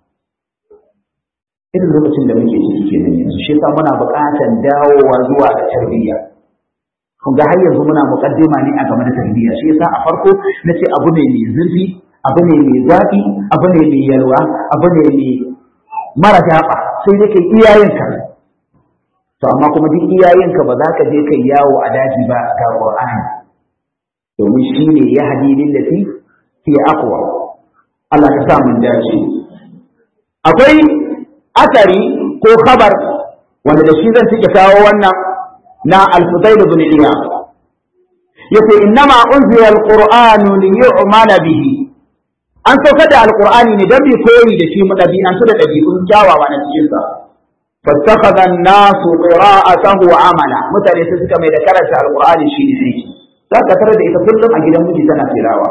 irin lokacin da muke ciki kenan yanzu shi yasa muna buƙatar dawowa zuwa ga tarbiyya kun ga har yanzu muna muƙaddima ne a game da tarbiyya shi yasa a farko na ce abu ne mai zurfi abu ne mai zafi abu ne mai yalwa abu ne mai mara daɓa sai dai kai iyayenka to amma kuma duk iyayenka ba za ka je kai yawo a daji ba ga Qur'ani domin shi ne ya hadi lillati fi aqwa Allah ka sa mun dace akwai asari ko khabar wanda da shi zan cike kawo wannan na al-Fudayl ibn Iyad yace innama unzila al-Qur'anu li yu'mala bihi an sauka da al-Qur'ani ne dan bi koyi da shi madabi'an da dabi'un kyawawa na cikin sa fattakhadha an-nasu qira'atahu amala mutane sai suka mai da karanta al-Qur'ani shi ne aiki za ka tare da ita kullum a gidan miji tana tilawa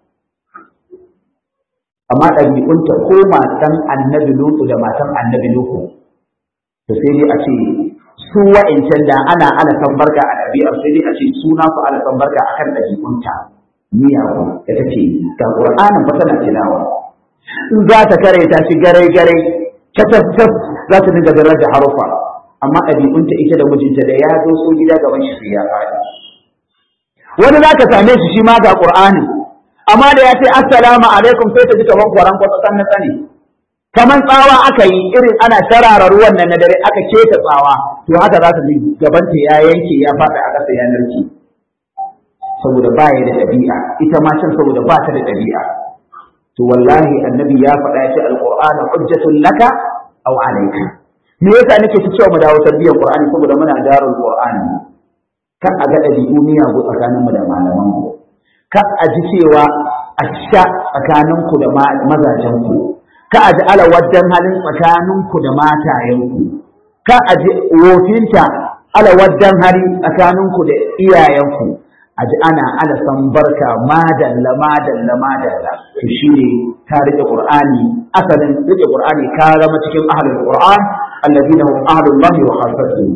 amma ɗabi'unta ko matan annabi lutu da matan annabi lutu to sai dai a ce su wa'incan da ana ana san barka a ɗabi'ar sai dai a ce suna su ana san barka akan ɗabi'unta miyagu da ta ce ga ƙur'anin fa tana tilawa in za ta kare ta shi garai garai catas za ta dinga zarar da harufa amma ɗabi'unta ita da mijinta da ya zo so gida gaban shi sai ya faɗi wani za ka same shi shi ma ga ƙur'ani amma da ya ce assalamu alaikum sai ta ji kaman kwaran kwatsan na tsane kaman tsawa aka yi irin ana sharara ruwan nan na dare aka keta tsawa to haka za ta ji gabanta ya yanke ya faɗi a ƙasa ya narke saboda ba ya da ɗabi'a ita ma can saboda ba ta da ɗabi'a to wallahi annabi ya faɗa ya ce alqur'anu hujjatun laka aw alayka me yasa nake ta cewa mu dawo tarbiyyar qur'ani saboda muna darul qur'ani kan a ga ɗabi'u miyagu tsakaninmu da malaman ku kan a ji cewa a sha tsakaninku da mazajenku ka a ji alawaddan halin tsakaninku da matayenku ka a ji wofinta alawaddan hali tsakaninku da iyayenku a ji ana alasan barka madalla madalla madalla to shi ne ka rike qur'ani asalin rike qur'ani ka zama cikin ahlul qur'an alladhina hum ahlullahi wa khassatuhu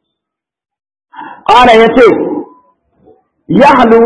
qala yace yahlu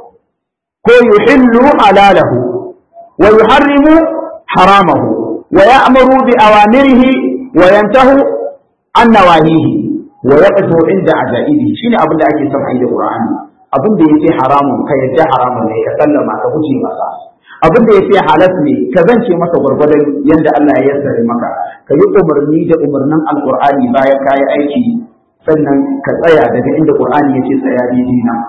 ko yuhillu halalahu wa yuharrimu haramahu wa ya'muru bi awamirihi wa yantahu an nawahihi wa yaqtu inda ajaibi shine abin da ake son ayi da Qur'ani abin da yake haramun ka yadda haramun ne ka sallama ka guje masa abin da yake halas ne ka zance masa gwargwadon yanda Allah ya yassare maka ka yi umarni da umarnin alqur'ani bayan ka yi aiki sannan ka tsaya daga inda Qur'ani yake tsaya daidai nan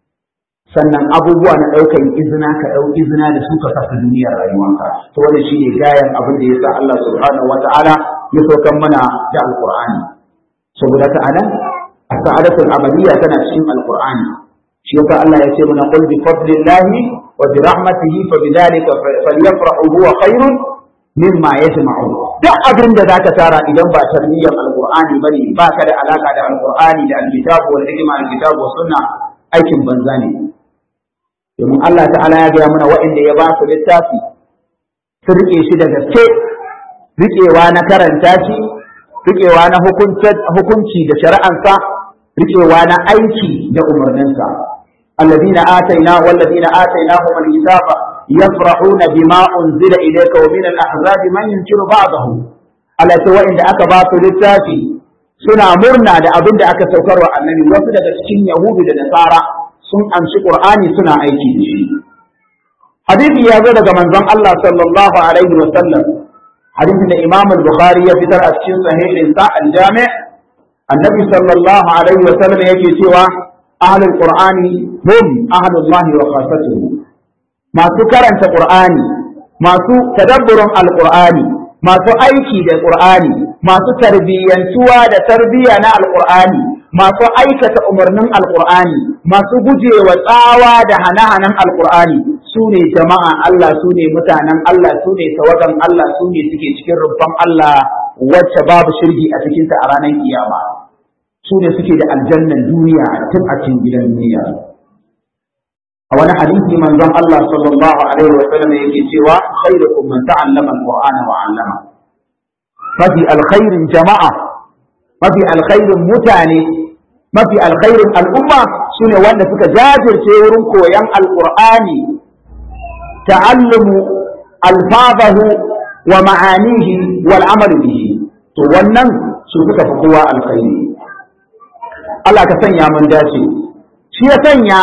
sannan abubuwa na ɗaukan izina ka ɗau izina da su ka saka duniyar rayuwanka to wannan shine gayan abin da yasa Allah subhanahu wata'ala ya saukan mana da alqur'ani saboda ta anan as-sa'adatul amaliyya tana cikin alqur'ani shi yasa Allah ya ce mana qul bi fadlillahi wa bi rahmatihi fa bidhalika falyafrahu huwa khairun mimma yajma'un duk abin da zaka tara idan ba tarbiyyar alqur'ani bane ba ka da alaka da alqur'ani da alkitabu wal hikma alkitabu was sunna aikin banza ne domin Allah ta'ala ya gaya mana waɗanda ya ba su littafi su riƙe shi da gaske riƙewa na karanta shi riƙewa na hukunci da shari'ansa riƙewa na aiki da umarninsa الذين آتينا والذين آتيناهم الكتاب يفرحون بما أنزل إليك ومن الأحزاب من ينكر بعضه على سواء إن أكبات للتافي سنا مرنا da abin da aka saukarwa annabi wasu daga cikin yahudu da nasara sun amshi Qur'ani suna aiki da shi. Hadisi ya zo daga manzon Allah sallallahu alaihi wa sallam. Hadisin da Imam Bukhari ya fitar a cikin sahihin sa al-Jami' Annabi sallallahu alaihi wa sallam yake cewa ahlul Qur'ani hum ahlullahi wa khassatuhu. Masu karanta Qur'ani, masu tadabburin al-Qur'ani, masu aiki da Qur'ani, masu tarbiyyantuwa da tarbiyya na al-Qur'ani, masu aikata umarnin alkur'ani masu gujewa tsawa da hane-hanen alkur'ani su ne jama'a Allah su ne mutanen Allah su ne tawagan Allah su ne suke cikin rumfan Allah wacce babu shirgi a cikinta a ranar kiyama su ne suke da aljannan duniya tun a cikin gidan duniya a wani hadisi manzon Allah sallallahu alaihi wa sallam yake cewa khairukum man ta'allama alqur'ana wa 'allama mafi alkhairin jama'a mafi alkhairin mutane mafi alkhairin al'umma su ne wanda suka jajirce wurin koyon alƙur'ani ta'allumu alfazahu wa ma'anihi wal amalu bihi to wannan su suka fi kowa alkhairi Allah ka sanya mun dace shi ya sanya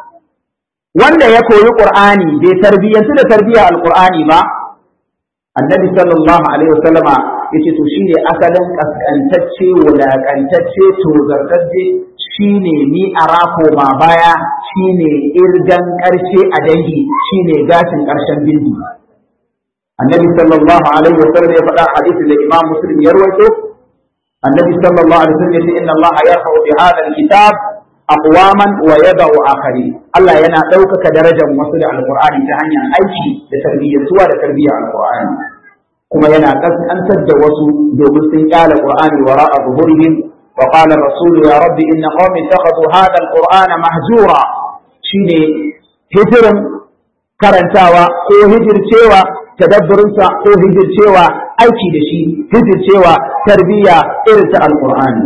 wanda ya koyi qur'ani bai tarbiyyantu da tarbiyyar alqur'ani ba annabi sallallahu alaihi wasallama yace to shine asalin kaskantacce wulakantacce tozartacce shine ni arako ma baya shine irgan karshe a dangi shine gashin karshen bindi annabi sallallahu alaihi wasallam ya faɗa hadisin da imam muslim ya rawaito annabi sallallahu alaihi wasallam yace inna allaha yarfa'u bi hadha alkitab aqwaman wa yada'u akharin Allah yana ɗaukaka darajar wasu da alqur'ani ta hanyar aiki da tarbiyyatuwa da tarbiyyar alqur'ani kuma yana kaskantar da wasu domin sun kyale qur'ani wara'a zuhurihim wa qala rasul ya rabbi inna qaumi ittakhadhu hadha alqur'ana mahjura shine hijirin karantawa ko hijircewa tadabburinsa ko hijircewa aiki da shi hijircewa tarbiyya irin ta alqur'ani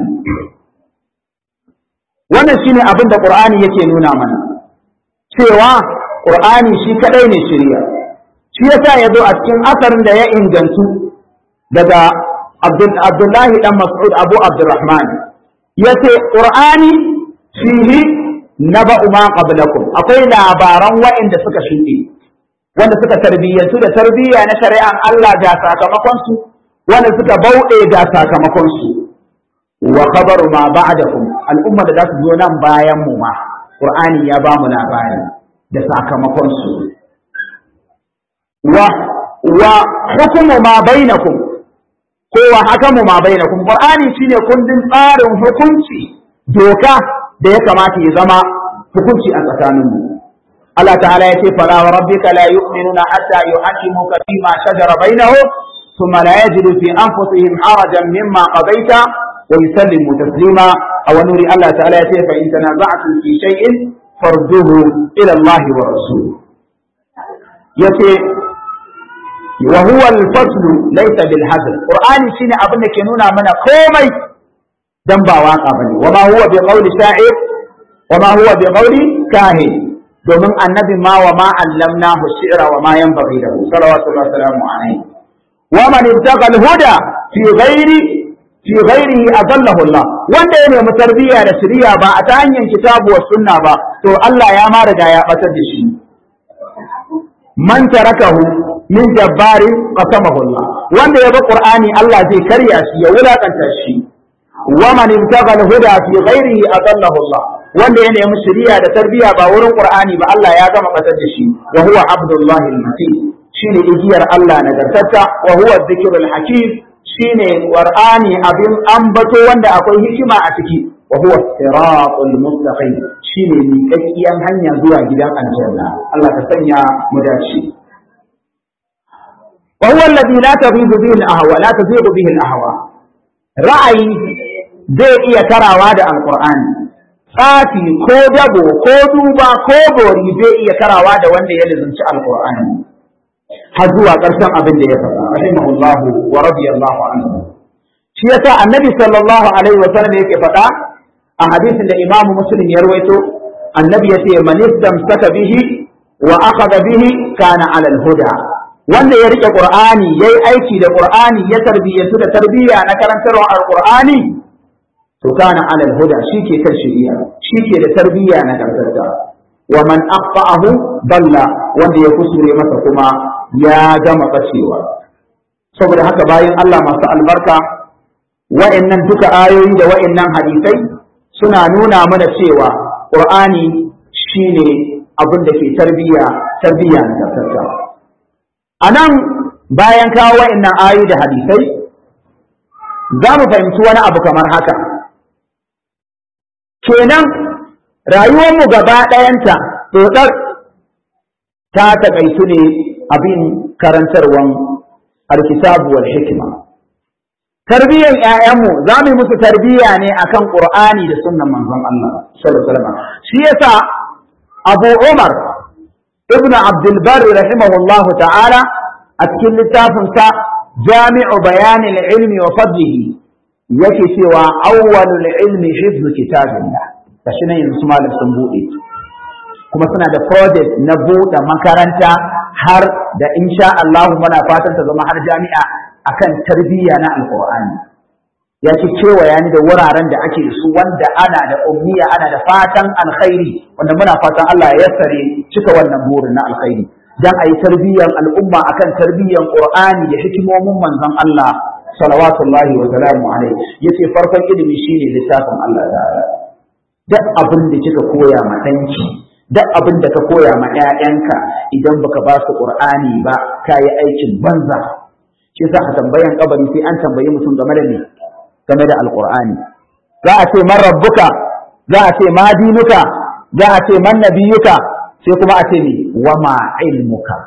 wannan shine abin da qur'ani yake nuna mana cewa qur'ani shi kadai ne shirya shi yasa ya zo a cikin asarin da ya ingantu daga Abdullahi dan Mas'ud Abu Abdurrahman yace Qur'ani fihi naba'u ma qablakum akwai labaran waɗanda suka shuɗe wanda suka tarbiyyantu da tarbiyya na shari'an Allah ga sakamakon su wanda suka bauɗe ga sakamakon su wa khabaru ma ba'dakum al'umma da za su zo nan bayan mu ma Qur'ani ya ba mu labari da sakamakon su wa wa hukumu ma bainakum ko wa hakamu ma bainakum Qur'ani shine kundin tsarin hukunci doka da ya kamata ya zama hukunci a tsakaninmu Allah ta'ala ya ce fala wa rabbika la yu'minuna hatta yuhaqqimuka fima shajara bainahum thumma la yajidu fi anfusihim harajan mimma qadaita wa yusallimu taslima aw nuri Allah ta'ala ya ce fa in tanaza'tum fi shay'in farduhu ila Allah wa rasul yace wa huwa al-fasl laysa bil hazl qur'ani shine abin da ke nuna mana komai dan ba waka bane wa ma huwa bi qawli sha'ir wa ma huwa bi qawli kahin domin annabi ma wa ma allamnahu shi'ra wa ma yanbaghi lahu sallallahu alaihi wasallam wa man ibtaqa al-huda fi ghairi fi ghairihi adallahu Allah wanda ya nemi tarbiyya da shiriya ba a ta hanyar kitabu wa sunna ba to Allah ya ma riga ya batar da shi man tarakahu min jabbarin qasamahu Allah wanda ya bi Qur'ani Allah zai karya shi ya wulakanta shi wa man ibtaqa al-huda fi ghairihi adallahu Allah wanda ya nemi shari'a da tarbiyya ba wurin Qur'ani ba Allah ya gama batar da shi wa huwa abdullahi al-matin shine igiyar Allah nagartacce wa huwa dhikrul hakim shine Qur'ani abin ambato wanda akwai hikima a ciki wa huwa siratul mustaqim shine miƙaƙƙiyan hanya zuwa gidan aljanna Allah ka sanya mu dace wa huwa alladhi la taghibu bihi al-ahwa la taghibu bihi al-ahwa ra'ayi zai iya karawa da alqur'ani tsafi ko dabo ko duba ko bori zai iya karawa da wanda ya lizinci alqur'ani har zuwa ƙarshen abin da ya faɗa rahimahullahu wa radiyallahu anhu shi yasa annabi sallallahu alaihi wa sallam yake faɗa a hadisin da imamu muslim ya rawaito annabi yace man istamsaka bihi wa akhadha bihi kana ala al-huda wanda ya rike qur'ani yayi aiki da qur'ani ya tarbiyyantu da tarbiyya na karantarwa al-qur'ani to kana ala al-huda shike kan shari'a shike da tarbiyya na karkata wa man aqta'ahu dalla wanda ya kusure masa kuma ya gama bacewa saboda haka bayan Allah masu albarka wa'annan duka ayoyi da wa'annan hadisai suna nuna mana cewa Qur'ani shine abin da ke tarbiyya tarbiyya na karkata a nan bayan kawo wa'annan ayoyi da hadisai za mu fahimci wani abu kamar haka kenan rayuwarmu gaba ɗayanta tsotsar ta taƙaitu ne abin karantarwan alkitabu wal hikima tarbiyyar ƴaƴanmu za mu yi musu tarbiyya ne akan qur'ani da sunnan manzon Allah sallallahu alaihi wasallam shi yasa Abu Umar ibn Abdul Barr rahimahullahu ta'ala a cikin littafin sa Jami'u Bayan al-Ilmi wa Fadlihi yake cewa awwalul ilmi hifzu kitabillah kashi nan yanzu malam sun bude kuma suna da project na buɗe makaranta har da insha Allah muna fatan ta zama har jami'a akan tarbiyya na alqur'ani ya ce kewaya ni da wuraren da ake su wanda ana da umniya ana da fatan alkhairi wanda muna fatan Allah ya yassare cika wannan burin na alkhairi dan ayi tarbiyyar al'umma akan tarbiyyar qur'ani da hikimomin manzon Allah salawatullahi wa salamu alaihi yace farkon ilimi shine littafin Allah ta'ala duk abin da kika koya ma danki duk abin da ka koya ma ƴaƴanka idan baka ba su qur'ani ba kayi aikin banza shi yasa a tambayan kabari sai an tambayi mutum game da me game da alqur'ani za a ce man rabbuka za a ce ma dinuka za a ce man nabiyuka sai kuma a ce ne wa ma ilmuka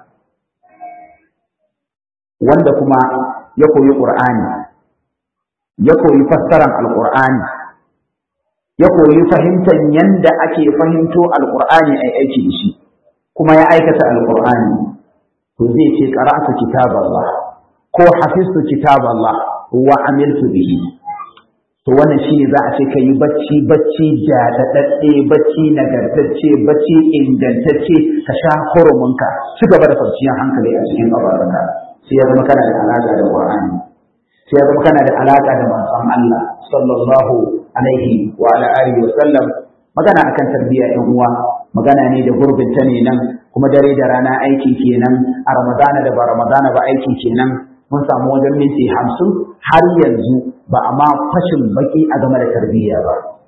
wanda kuma ya koyi qur'ani ya koyi fassaran alqur'ani ya koyi fahimtar yanda ake fahimto alqur'ani ai aiki da shi kuma ya aikata alqur'ani to zai ce qara'atu kitaballah ko hafiztu kitaballah wa amiltu bihi to wannan shine za a ce ka yi bacci bacci jadadadde bacci nagartacce bacci ingantacce ka sha hurumunka ci gaba da kwanciyar hankali a cikin kabarinka sai ya zama kana da alaka da qur'ani sai ya zama kana da alaka da manzon Allah sallallahu alaihi wa ala alihi wa sallam magana akan tarbiyya ɗan uwa magana ne da gurbin ta ne nan kuma dare da rana aiki kenan a ramadana da ba ramadana ba aiki kenan mun samu wajen minti hamsin har yanzu ba a ma fashin baki a game da tarbiyya ba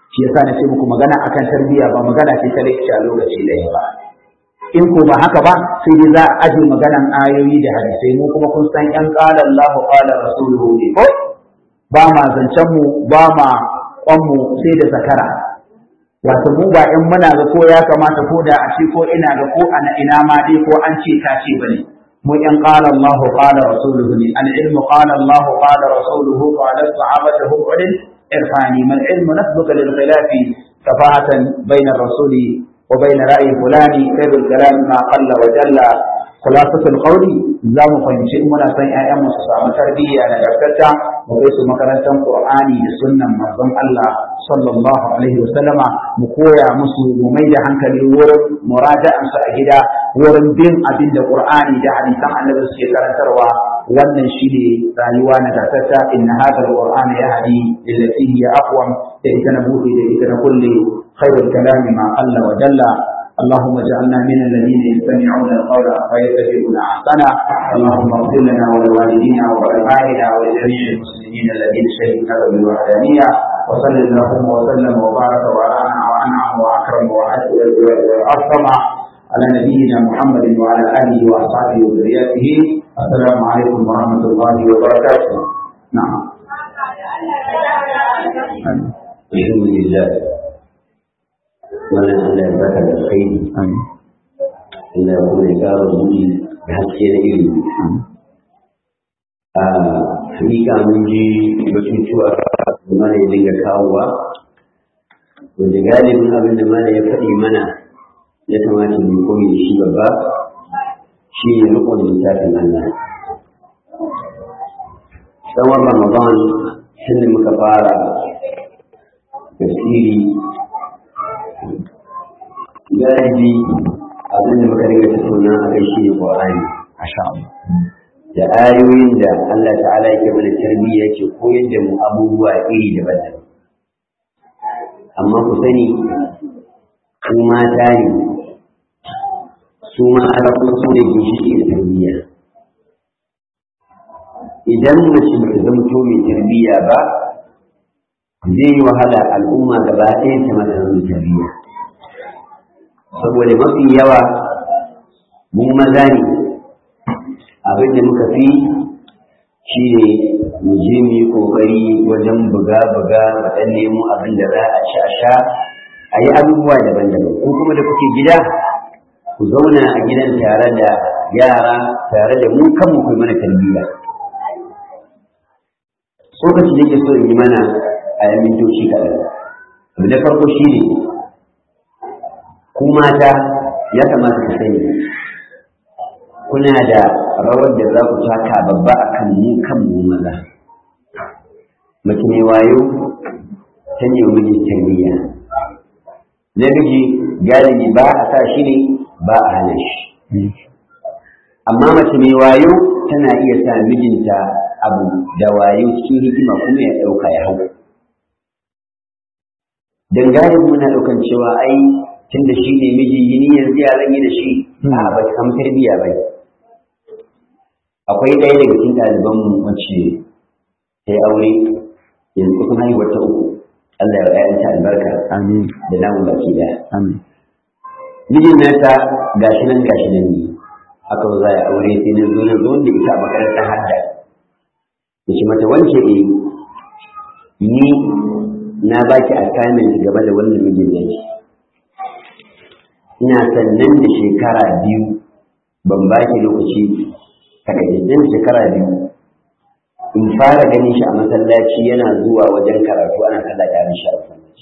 shi yasa na ce muku magana akan tarbiyya ba magana ce ta lecture a lokaci ɗaya ba in ko ba haka ba sai dai za a aje maganan ayoyi da hadisai mu kuma kun san yan qala Allah qala rasuluhu ne ko ba ma zancen mu ba ma kwan mu sai da zakara wato mu ba in muna ga ko ya kamata ko da a ce ko ina ga ko ana ina ma dai ko an ce ka ce bane mu yan qala Allah qala rasuluhu ne al ilmu qala Allah qala rasuluhu qala sahabatu hum ulil irfani mal ilmu nasbuka lil khilafi safahatan bayna rasuli وبين رأي فلان خير الكلام ما قل وجل خلاصة القول za mu fahimci in muna son ƴaƴan su samu tarbiyya da gaskata mu kai su makarantar Qur'ani da sunnan manzon Allah sallallahu alaihi wasallama mu koya musu mu mai da hankali wurin muraja'an su a gida wurin bin abin da Qur'ani da hadisan Annabi suke karantarwa wannan shine rayuwa na gaskata inna hadha al-Qur'ana yahdi lillati hiya aqwam da ita na buɗe da ita na kulle khairul kalami ma qalla wa jalla اللهم اجعلنا من الذين يستمعون القول فيتبعون احسنه اللهم اغفر لنا ولوالدينا ولابائنا ولجميع المسلمين الذين شهدوا لك بالوحدانيه وصل اللهم وسلم وبارك وانعم واكرم واكرم على نبينا محمد وعلى اله واصحابه وذريته السلام عليكم ورحمه الله وبركاته نعم الحمد لله wannan Allah ya baka da alkhairi Allah ya kuma ya ƙara buɗi da haske na ilimi a hakika mun ji batutuwa da mana ya dinga kawowa wanda galibin abin da mana ya faɗi mana ya kamata mu koyi da shi babba shi ne riƙon littafin Allah tsawon Ramadan tun muka fara tafsiri galibi abin da muka dinga tattauna a kai shi ne Qur'ani da ayoyin da Allah ta'ala yake mana tarbiyya yake koyar da mu abubuwa iri daban-daban amma ku sani ku mata ne su mata kuma su ne ginshiki da tarbiyya idan mace ba ta zama to mai tarbiyya ba zai yi wahala al'umma gaba ɗaya ta mata zama tarbiyya saboda mafi yawa mu maza ne abin da muka fi shi ne mu je mu yi ƙoƙari wajen buga-buga mu ɗan nemo abin da za a ci a sha a yi abubuwa daban-daban ko kuma da kuke gida ku zauna a gidan tare da yara tare da mu kanmu kai mana tarbiyya tsokaci da ke so in yi mana a yan mintoci kaɗan abu da farko shi ne ku mata ya kamata ku sani kuna da rawar da za ku taka babba a kan mu kan mu maza mace mai wayo ta ne miji tarbiyya namiji galibi ba a sa shi ne ba a hana shi amma mace mai wayo tana iya sa mijinta abu da wayo cikin hikima kuma ya ɗauka ya hau dan galibi muna ɗaukan cewa ai tun da shi ne miji yi yanzu ya zan yi da shi a ba ta samu tarbiyya ba akwai ɗaya daga cikin ɗalibanmu wacce ta yi aure yanzu kusan haihuwar ta uku Allah ya ‘ya'yanta albarka amin da namun baki daya amin mijin nata gashi nan gashi nan ne aka zo za a aure sai na zo na zo da ita a makarantar hadda da shi mata wance eh ni na baki assignment game da wannan mijin yanki ina sannan da shekara biyu ban ba ki lokaci takaitaccen shekara biyu in fara ganin shi a masallaci yana zuwa wajen karatu ana sallah tare shi a masallaci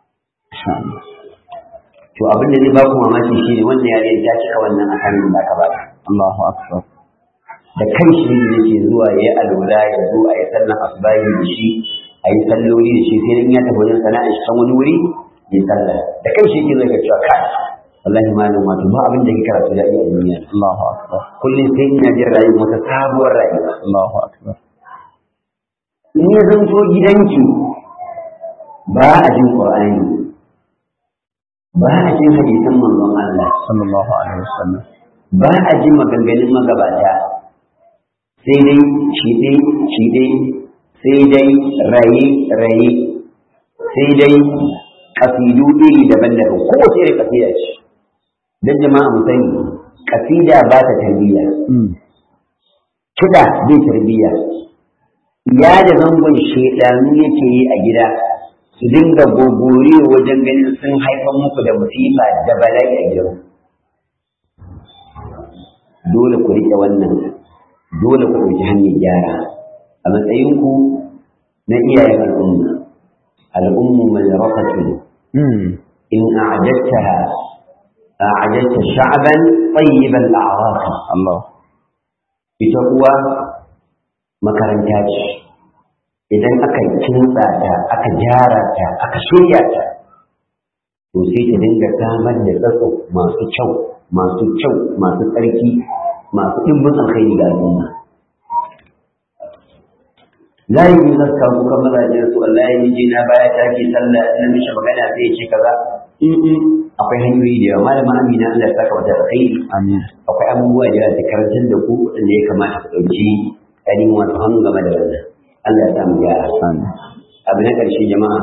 to abin da zai ba ku mamaki shi ne wannan yare ta cika wannan asanin da aka ba Allahu akbar da kan shi ne yake zuwa ya yi alwala ya zo a yi sallan asubahi da shi a yi salloli da shi sai in ya tafi wajen sana'a shi kan wani wuri ya sallah da kan shi yake zai ga cewa kai wallahi malam wato ba abin da ke karatu da a duniya Allahu akbar kullum sai ina jin rayuwa wata sabuwar rayuwa Allahu akbar in ya zanto gidanki ba a jin qur'ani ba a jin hadisan manzon Allah sallallahu alaihi wasallam ba a jin maganganun magabata sai dai shi dai shi dai sai dai raye raye sai dai kasidu iri daban-daban kowace irin kasida ce don jama'a mu sani kasida ba ta tarbiyya kiɗa bai tarbiyya ya da zangon shaidanu yake yi a gida su dinga gogore wajen ganin sun haifar muku da musifa da bala'i a gidan dole ku riƙe wannan dole ku ɗauki hanyar gyara a matsayinku na iyayen al'umma al'ummu mai rafatu in a'adattaha a'adatta sha'ban tayyiban al'arafi Allah ita uwa makaranta ce idan aka kintsa ta aka gyara ta aka shirya ta to sai ta dinga samar da tsatso masu kyau masu kyau masu tsarki masu ɗimbin alkhairi ga al'umma la yi yi zaska kuka mazajen su Allah ya miji na baya ta ke sallah na mishi magana sai ya ce kaza akwai hanyoyi da yawa malama amina Allah ya saka wata alkhairi amin akwai abubuwa da yawa da karantar da ku waɗanda ya kamata ku ɗauki ɗanin wasu hannu game da wannan Allah ya samu gyara amin abu na ƙarshe jama'a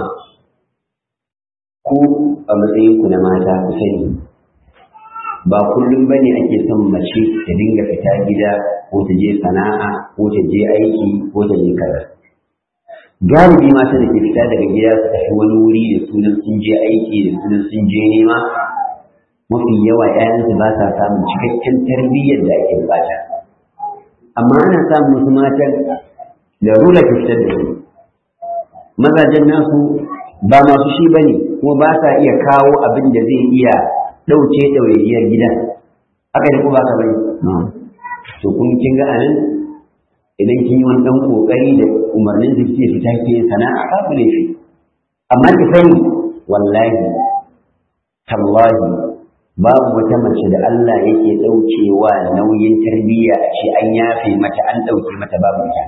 ku a matsayin ku na mata ku sani ba kullum bane ake son mace ta dinga fita gida ko ta je sana'a ko ta je aiki ko ta je kaza galibi mata da ke fita daga gida su tafi wani wuri da sunan sun je aiki da sunan sun je nema mafi yawa 'ya'yansu ba sa samun cikakken tarbiyyar da ake bukata amma ana samun wasu matan da rula ke fitar da su mazajen nasu ba masu shi ba ne kuma ba sa iya kawo abin da zai iya ɗauke ɗawainiyar gidan haka ne ko ba ka bane to kun kin ga anan idan kin yi wani ɗan ƙoƙari da umarnin da ke fita ke sana'a babu laifi amma ki sani wallahi tallahi babu wata mace da Allah yake ɗaukewa nauyin tarbiyya a ce an yafe mata an ɗauke mata babu ita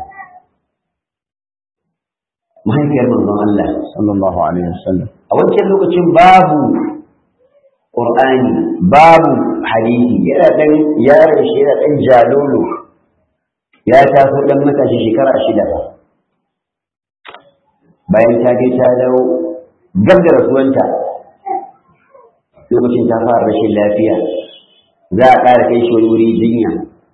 mahaifiyar manzon Allah sallallahu alaihi wasallam a wancan lokacin babu Qur'ani babu hadisi yana dan yaron shi yana dan jalolo ya taso dan matashi shekara shida ba bayan ta je ta dawo gab da rasuwanta lokacin ta fara rashin lafiya za a ƙara kai shi wani wuri jinya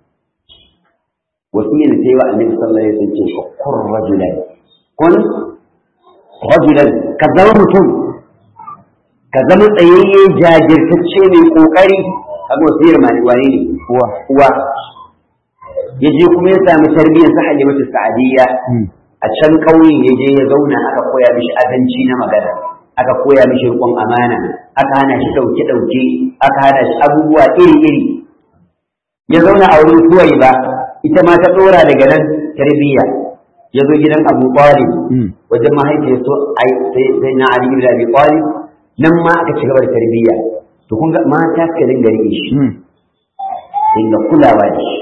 wasiyar sai wa annabi sallallahu alaihi wasallam ce kun rajulan kun rajulan ka zama mutum ka zama tsayayye jajirtacce mai kokari kaga wasiyar mali wani ne uwa uwa ya je kuma ya sami tarbiyyar sa halimatu sa'adiyya a can ƙauye ya je ya zauna aka koya mishi azanci na magana aka koya mishi riƙon amana aka hana shi ɗauke ɗauke aka hana shi abubuwa iri iri ya zauna a wurin suwai ba ita ma ta ɗora daga nan tarbiyya ya zo gidan Abu Talib wajen mahaifiyar so sai na Ali ibn Abi Talib nan ma aka ci gaba da tarbiyya to kun ga mata ka dinga rike shi dinga kulawa da shi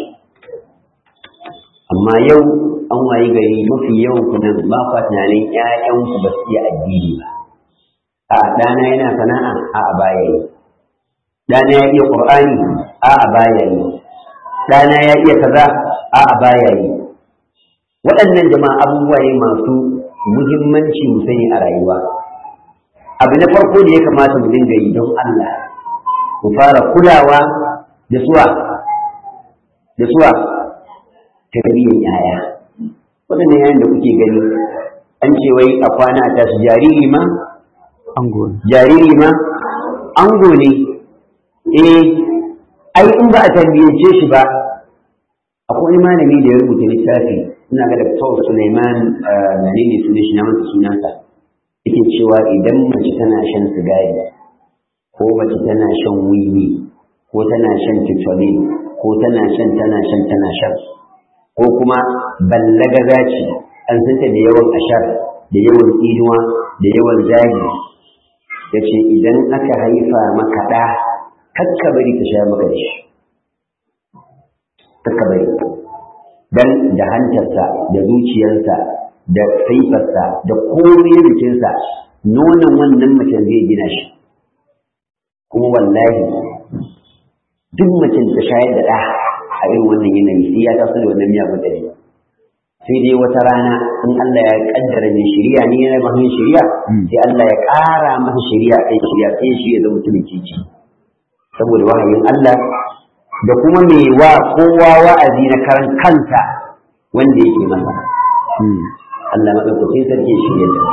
amma yau an wayi gari mafi yawan ku nan ba kwa tunanin ƴaƴan ku ba su iya addini ba a ɗana yana sana'a a a baya yi ɗana ya iya Qur'ani a a baya yi ɗana ya iya kaza a a baya yi waɗannan jama'a abubuwa ne masu muhimmanci mu sani a rayuwa abu na farko da ya kamata mu dinga yi don Allah mu fara kulawa da suwa da suwa tarbiyyar yaya waɗannan yayin da kuke gani an ce wai a kwana a tashi jariri ma ango jariri ma ango ne eh ai in ba a tarbiyyance shi ba akwai wani malami da ya rubuta littafi ina ga Dr. Suleiman menene sunan shi na masa sunansa yake cewa idan mace tana shan sigari ko mace tana shan wiwi ko tana shan tutolin ko tana shan tana shan tana shan ko kuma ballagaza ce an santa da yawan ashar da yawan tsinuwa da yawan zagi ya ce idan aka haifa maka ɗa kakka bari ka sha maka da shi kakka bari dan da hantarsa da zuciyarsa da saifarsa da komai jikinsa nonon wannan macen zai gina shi kuma wallahi duk macen ta shayar da ɗa a irin wannan yanayi sai ya taso da wannan miyagun ɗari sai dai wata rana in Allah ya kaddara mai shari'a ne yana ba mai shari'a sai Allah ya ƙara masa shari'a kai shari'a sai shi ya zama mutumin kici saboda wahayin Allah da kuma mai wa kowa wa'azi na karan kansa wanda yake masa Allah madaukakin sarki shi ya da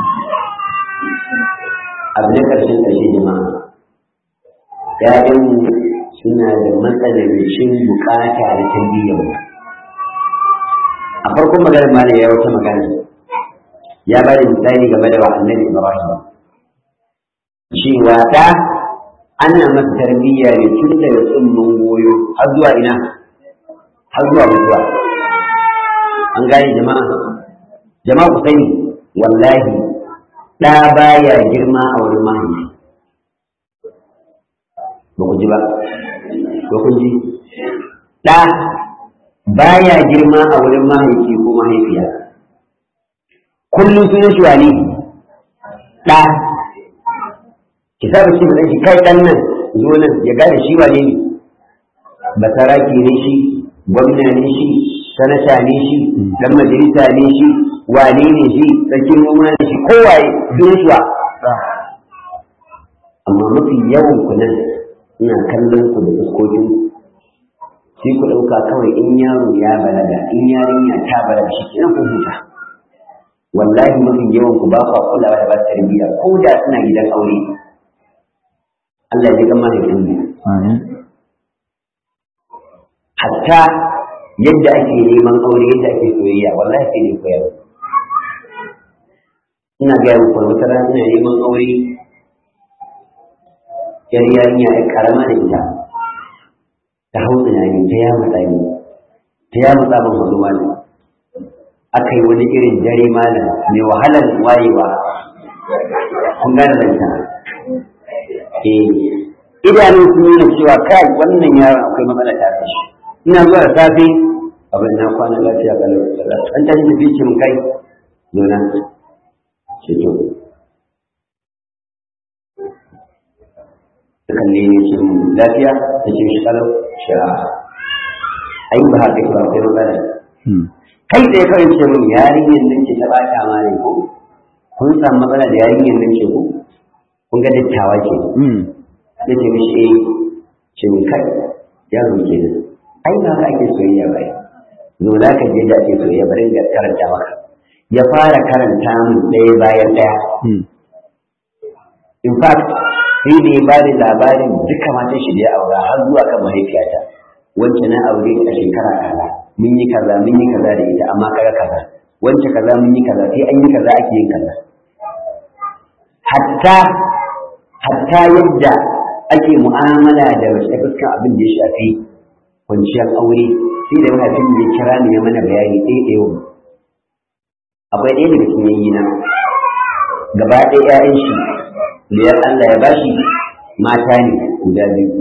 abu na ƙarshen ƙarshe jama'a ‘ya'yan suna da matsanancin bukata da tarbiyyar a farkon maganar ma ya wata magana ya ba da misali game da annabi Ibrahim cewa da ana masa tarbiyya ne tun daga tsumman goyo har zuwa ina har zuwa mutuwa an gane jama'a jama'a ku sani wallahi ɗa baya girma a wurin mahaifi ba ku ji ba ba ku ji ɗa baya girma a wurin mahaifi ko mahaifiya kullum sunan shi wani ɗa ki saba ce mai shi kai ɗan nan zo nan ya gane shi wane ne basaraki ne shi gwamna ne shi sanata ne shi dan majalisa ne shi wane ne shi sarkin noma ne shi kowaye sunan shi wa amma mafi yawan ku nan ina kallon ku da fuskokin sai ku ɗauka kawai in yaro ya balaga in yarinya ta balaga shi kenan ku huta wallahi mafi yawan ku ba kwa kulawa da ba tarbiyya ko da suna gidan aure Allah ya gama da kin hatta yadda ake neman aure yadda ake soyayya wallahi sai ne koyar ina ga muku wata rana ina neman aure yar yarinya ai karama da ita ta hau tunani ta ya matsa ni ta ya matsa ban wani malam aka yi wani irin dare malam mai wahalar wayewa kun gane zanta eh idanun sun nuna cewa kai wannan yaron akwai matsala tare da shi ina zuwa da safe abin na kwana lafiya ga lafiya an tashi tafi ce mun kai nuna ce to kalle ne ce mun lafiya ta ce shi kalau shi a ai ba haka ba kai magana kai tsaye kawai ce mun yarinyar nan ce ta bata ma ne ko kun samu matsala da yarinyar nan ce ko kun ga dattawa ke ya ce mishi eh ce mun kai yaro ke nan ai ba haka ake soyayya ba zo za ka je da ake soyayya bari ga karanta maka ya fara karanta mun ɗaya bayan ɗaya in fact sai da ya bada labarin duka matan shi da ya aura har zuwa kan mahaifiyata wacce na aure a shekara kaza mun yi kaza mun yi kaza da ita amma kaga kaza wacce kaza mun yi kaza sai an yi kaza ake yin kaza hatta hatta yadda ake mu'amala da wasu fuskan abin da ya shafi kwanciyar aure sai da mahaifin ya kira ni ya mana bayani ɗaya ɗaya akwai ɗaya daga cikin yayyina gaba ɗaya 'ya'yan shi liyar Allah ya bashi mata ne guda biyu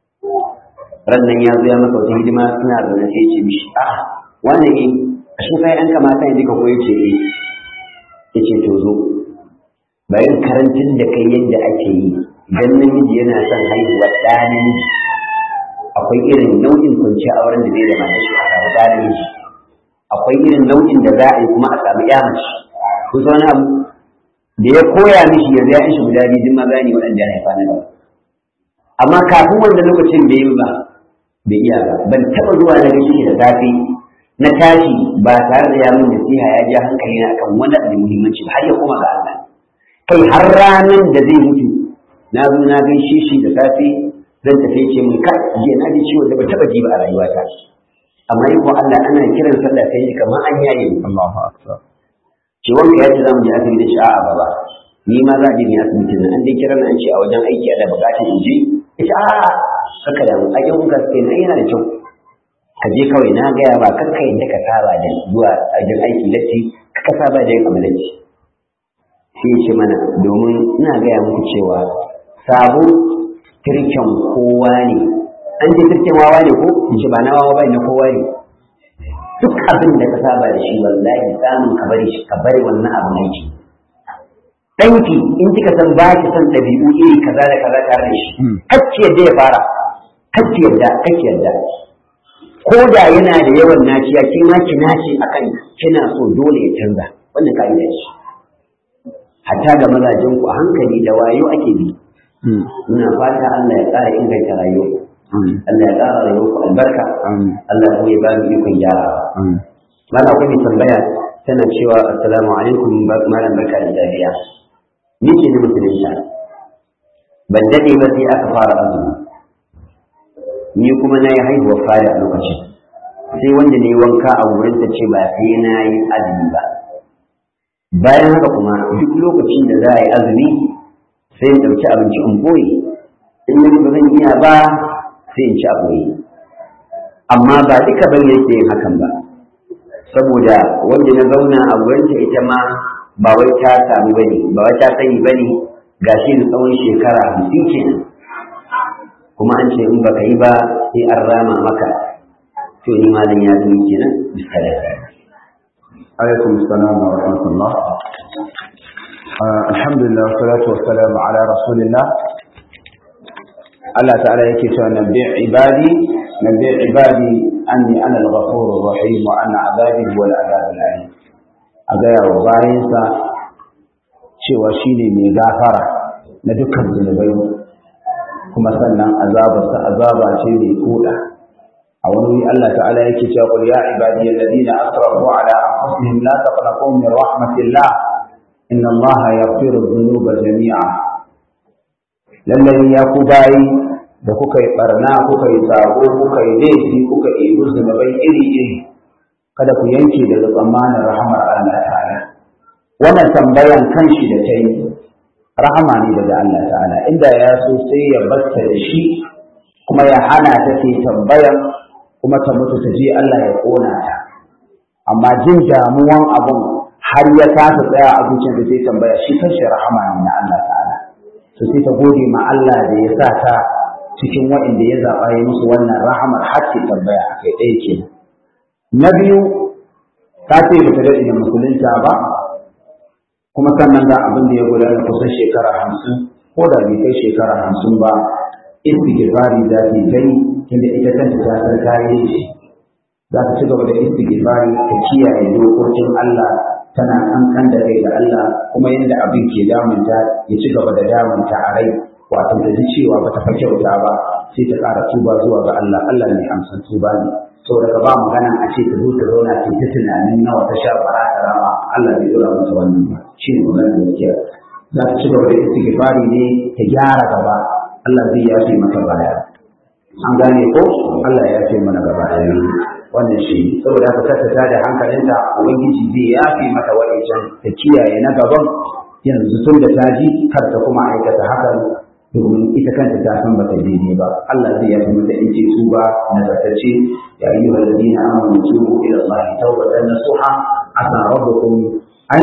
rannan ya zo ya maka wata hidima suna zaune sai ce mishi a wannan ne a shi kai an kamata ya duka koyo ce eh ya ce to zo bayan karantin da kai yadda ake yi idan namiji yana son haihuwa ɗa namiji akwai irin nau'in kwanciya auren da zai da mata shi a samu ɗa namiji akwai irin nau'in da za a yi kuma a samu ƴa mace kun san wani abu da ya koya mishi yanzu ya shi guda biyu duk maza ne waɗanda ya haifa na gaba amma kafin wanda lokacin bai yi ba bai iya ba ban taɓa zuwa na gaishe da safe na tashi ba tare da ya min nasiha ya ja hankali na akan wani abu muhimmanci har ya koma ga Allah kai har ranar da zai mutu na zo na gaishe shi da safe zan tafi ce min ka jiya na ji ciwo da ba taɓa ji ba a rayuwata amma yi ko Allah ana kiran sallah sai ji kamar an yaye Allahu akbar ce wanka ya ce za mu je asibiti shi a'a baba ni ma za a je ni asibitin nan an dai kira an ce a wajen aiki ana bukatar in je ita a'a haka da a yan uka sai na yana da kyau ka je kawai na gaya ba kakka yadda ka saba da zuwa wajen aiki latti ka saba da yin amalanci sai ce mana domin ina gaya muku cewa sabo tirken kowa ne an ce tirken wawa ne ko in ce ba na wawa ba na kowa ne duk abin da ka saba da shi wallahi samun ka bari shi ka bari wannan abin aiki ɗanki in kika san ba ki san ɗabi'u iri kaza da kaza tare da shi kacce yadda ya fara kacce yadda kacce yadda ko da yana da yawan naciya ki ma ki nace akan kina so dole ya canza wannan ka'ida ce hatta ga mazajen ku a hankali da wayo ake bi muna fata Allah ya ƙara inganta rayuwa Allah ya ƙara rayuwa ku albarka Allah kuma ya ba mu ikon gyarawa mala kuma tambaya tana cewa assalamu alaikum malam barka da dariya ni ce ni musulunta ban dade ba sai aka fara azumi ni kuma na yi haihuwar fara a lokacin sai wanda ne wanka a wurin ta ce ba sai na yi azumi ba bayan haka kuma duk lokacin da za a yi azumi sai in ɗauki abinci in boye in na ba zan iya ba sai in ci a boye amma ba duka ban yake yin hakan ba saboda wanda na zauna a wurinta ita ma ba wai ta samu bane ba wai ta sani bane gashi da tsawon shekara hamsin kenan kuma an ce in baka yi ba sai an rama maka to ni malam ya zama kenan bisala alaikum assalam wa rahmatullah alhamdulillah salatu wassalamu ala rasulillah Allah ta'ala yake cewa nabbi ibadi nabbi ibadi anni ana al-ghafurur rahim wa anna azabi huwa al-azab al-alim a gaya wa bayansa cewa shine mai gafara na dukkan zunubai kuma sannan azabarsa azaba ce mai koda a wani wuri Allah ta'ala yake cewa qul ya ibadi alladhina asrafu ala anfusihim la taqnatu min rahmatillah inna Allah yaghfiru dhunuba jami'a lallai ya ku bayi da kuka yi barna kuka yi sabo kuka yi laifi kuka yi zunubai iri iri kada ku yanke daga tsammanin rahamar Allah ta'ala wannan tambayan kanshi da ta yi rahama ne daga Allah ta'ala inda ya so sai ya batta da shi kuma ya hana ta ke tambayan kuma ta mutu ta je Allah ya kona ta amma jin damuwan abun har ya kasa tsaya a zuciyar da zai tambaya shi kanshi rahama ne na Allah ta'ala to sai ta gode ma Allah da ya sa ta cikin waɗanda ya zaɓa ya musu wannan rahamar har ce tambaya a kai ɗaya kenan na biyu ta ce ba ta daɗe da musulunta ba kuma sannan ga abin da ya gudana kusan shekara hamsin ko da bai kai shekara hamsin ba istighfari za ta yi tunda ita kanta ta san kayi shi za ta ci gaba da istighfari ta kiyaye dokokin Allah tana kankan da kai da Allah kuma yadda abin ke damunta ya ci gaba da damunta a rai wato ta ji cewa ba ta fa kyauta ba sai ta ƙara tuba zuwa ga Allah Allah ne amsan tuba ne saboda ka ba magana a ce ta zo ta zauna ce ta tunanin nawa ta sha bara ta rama Allah bai dora mata wannan ba shi ne magana gaskiya za ta ci gaba da istighfari ne ta gyara gaba Allah zai yafe mata baya an gane ko Allah ya yafe mana gaba ɗaya wannan shi saboda haka kasa ta da hankalinta ubangiji zai yafe mata wa'ancan ta kiyaye na gaban yanzu tun da ta ji kar ta kuma aikata hakan domin ita kanta ta san bata daidai ba Allah zai yafi mata in ce su ba nazartacce ya yi wa ladina amanu tubu ila Allah tawbatan nasuha asa rabbukum an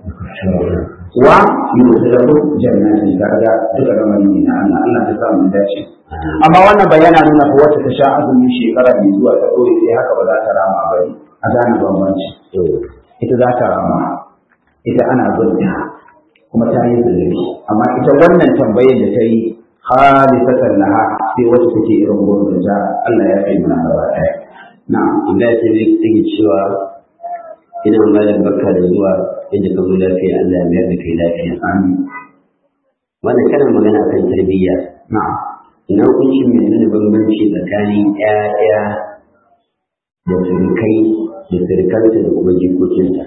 wa yudkhilukum jannatin kaga duka ramani ne na Allah Allah ta sa mu dace amma wannan bayana nuna ko wacce ta sha azumi shekara mai zuwa ta dore sai haka ba za ta rama ba a gane bambanci ita za ta rama ita ana zurta kuma ta yi zunubi amma ita wannan tambayar da ta yi halisatan laha sai wacce take irin gurbin da Allah ya kai mana gaba ɗaya na'am inda ta ne take cewa ina malam barka da zuwa inda ka zo lafiya Allah ya mayar da kai lafiya amin wannan kana magana kan tarbiyya na'am ina hukuncin mai nuna bambanci tsakanin ƴaƴa da surukai da surukansa da kuma jikokinsa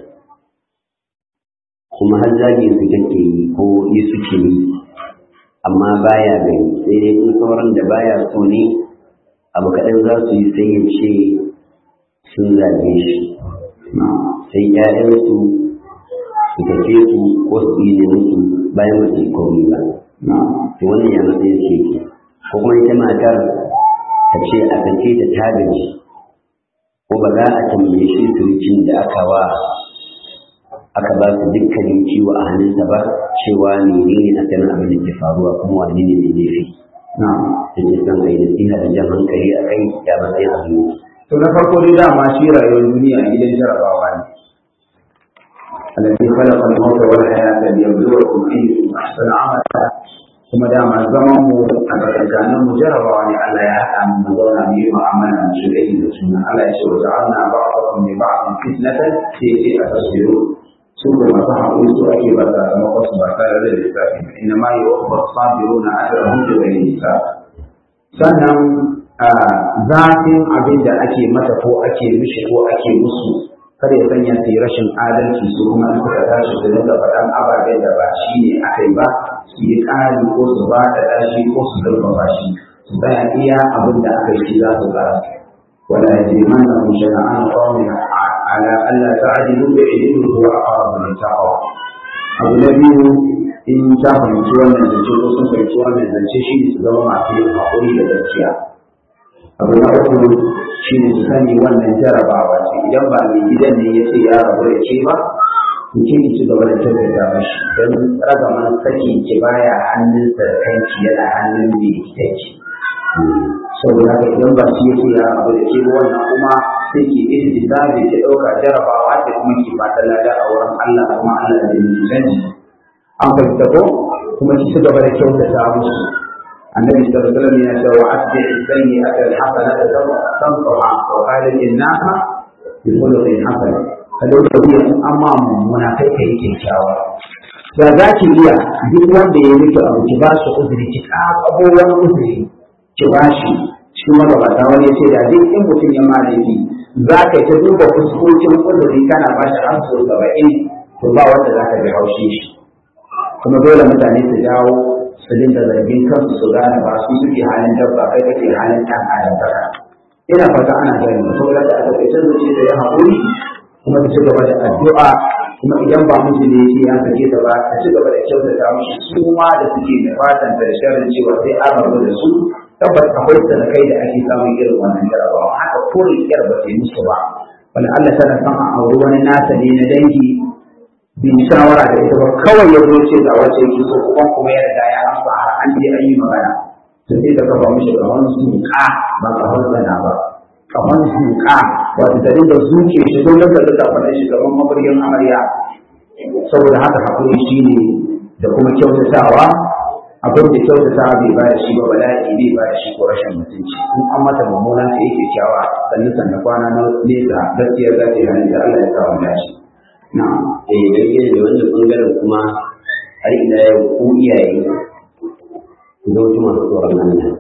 kuma har zagi su take yi ko yi suke yi amma baya gani sai dai in sauran da baya so ne abu kaɗan za su yi sai ya ce sun zage shi sai ƴaƴansu su tafe su ko su yi musu bayan ba su yi komai ba to wannan ya matsayin su yake ko kuma ita matar ta ce a sake ta ta gaji ko ba za a tambaye shi surukin da aka wa aka ba su dukkanin ciwo a hannunsa ba cewa menene a sanin abin da ke faruwa kuma wane ne mai laifi na'am da ke son a yi nasiha da jan hankali a kai ya matsayin abin yake to na farko dai dama shi rayuwar duniya gidan jarabawa ne الذي خلق الموت والحياة ليبلوكم أيكم أحسن عملا kuma dama zaman mu a tsakanin mu jarabawa ne Allah ya haɗa mu mu zauna mu yi mu'amala mu shiga da suna Allah ya ce wa ja'alna ba'dakum li ba'din fitnatan sai sai a tasbiru su da masu haƙuri su ake ba sakamakon su ba tare da lissafi ba inna ma yuwaffa sabiruna ajrahum bi ghairi hisab sannan zafin abin da ake mata ko ake mishi ko ake musu kada ya sanya su yi rashin adalci su kuma in suka tashi su dinga faɗan ababen da ba shi ne aka yi ba su yi ƙari ko su ba da ɗashi ko su zurfafa shi su tsaya iya abin da aka yi za su tsara wala yajriman na kun shana'an qawmin ala alla ta'dilu bi ilmi huwa aqrabu lil taqwa abu na biyu in ta fahimci wannan zance ko sun fahimci wannan zance shi ne su zama masu yin haƙuri da gaskiya abu na uku shi ne su sani wannan jarabawa ce idan ba mai gidan ne ya ce ya rabu da ke ba to ke ci gaba da tabbata mashi don ragaman saki ki baya hannunsa da kanki yana hannun mai gidanki saboda haka idan ba shi ya ce ya rabu da ke ba wannan kuma sai ki ihtisabi ki ɗauka jarabawa ce kuma ki fata lada a wurin Allah kuma Allah da yi canji an fahimta ko kuma ki ci gaba da kyautata musu النبي صلى الله عليه وسلم يقول وأتبع السيئة الحسنة تمطرها وقال الناس بخلق حسن فلو تبيع أما منافق kyakkyawa. da za ki iya duk wanda ya miki abu ki ba su uzuri ki kakabo wani uzuri ki ba shi shi magabata wani ya ce da duk in mutum ya malaki za ka ta duba fuskokin uzuri kana ba shi har sau saba'in to ba wanda za ka bi haushi shi kuma dole mutane su dawo su dinga zargin kansu su gane ba su suke halin dabba kai kake halin ɗan adam baka ina fata ana gani saboda da aka kai zuci da ya haƙuri kuma ta ci gaba da addu'a kuma idan ba miji ne yake ya sake ta ba ta ci gaba da kyautata mishi su ma da suke da fatan da sharrin cewa sai an rabu da su tabbas akwai sanakai da ake samun irin wannan jarabawa haka kore yar ba ta yi musu ba wani Allah tana son a auri wani nasa ne na dangi bin shawara da ita ba kawai ya zo ce ga wace yake so kuma kuma ya riga ya amsa har an je an yi magana to sai ka kafa mishi kaman suka ba kaman zana ba kaman suka wato ta dinga zuke shi don daga da faɗa shi gaban mabaryin amarya saboda haka hakuri shine da kuma kyautatawa abin da kyautatawa bai ba da shi ba bala'i bai ba da shi ko rashin mutunci in an mata mummuna sai yake kyawa sannan sannan kwana na nesa gaskiyar za ta yi hannun da Allah ya kawo dashi. Na'am, eh dangane da wannan bangaren kuma har ila yau ku iyaye ku zama masu tsoron Allah.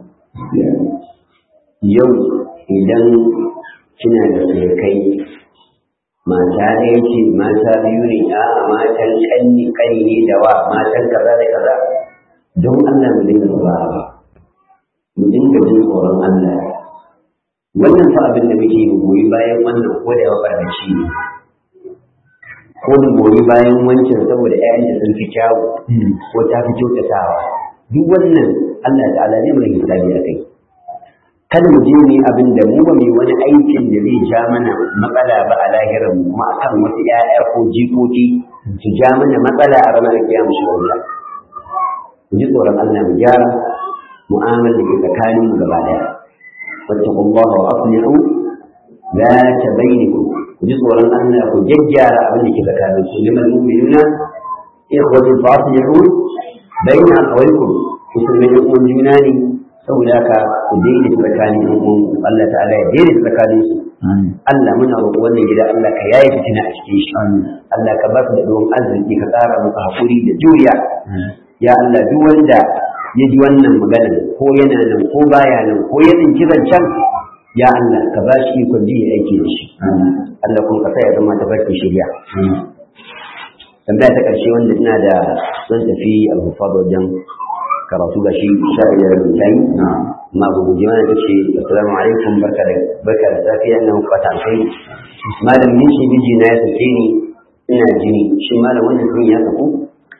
Yau idan kina da surukai mata ɗaya ce mata biyu ne a matan ƙanni ƙani ne da wa matan kaza da kaza don Allah mu dinga ba mu dinga jin tsoron Allah wannan fa abin da muke goyi bayan wannan ko da yawa barnaci ne ko mu goyi bayan wancan saboda ƴaƴan da sun fi kyawu ko ta fi kyautatawa duk wannan Allah ta'ala zai mana hisabi a kai kada mu je mu yi abin da mu ba mu yi wani aikin da zai ja mana matsala ba a lahirar mu kuma akan wasu ƴaƴa ko jikoki su ja mana matsala a ranar kiyama shi wanda mu ji tsoron Allah mu gyara mu'amalar da ke tsakanin mu gaba daya wattaqullaha wa aslihu la tabainakum ku ji tsoron Allah ku jajjara abin da ke tsakanin su liman mu'minuna ikhwatu fasihu bayna aqwalikum musulmai ɗan uwan juna ne saboda haka ku daidai tsakanin ɗan uwan Allah ta'ala ya daidai tsakanin su Allah muna roƙo wannan gida Allah ka yaye fitina a cikin shi Allah ka ba su da ɗuwan arziki ka tsara musu haƙuri da juriya ya Allah duk wanda ya ji wannan maganar ko yana nan ko baya nan ko ya tsinci zancen ya Allah ka ba shi ikon ji ya aiki da shi Allah kuma ka sa ya zama tafarkin shirya tambaya ta ƙarshe wanda ina da zan tafi alhufa wajen karatu ga shi sha biyar da tayi amma ba guje mana ta ce assalamu alaikum barka da barka da safiya na fata kai malam ni shi miji na ya sake ni ina jini shi malam wannan sun ya saku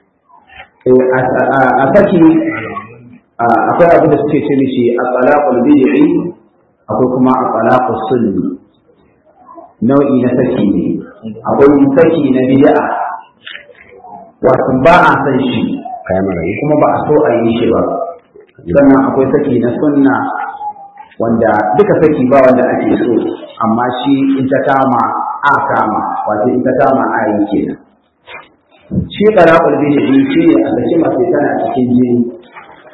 a saki akwai abin da suke ce mishi a talaqul bid'i akwai kuma a talaqus sunni nau'i na saki ne akwai saki na bid'a wato ba a san shi kayan marayu kuma ba a so a yi shi ba sannan akwai saki na sunna wanda duka saki ba wanda ake so amma shi in ta kama a kama wato in ta kama a yi kenan shi talaqul bid'i shi ne a saki mace tana cikin jini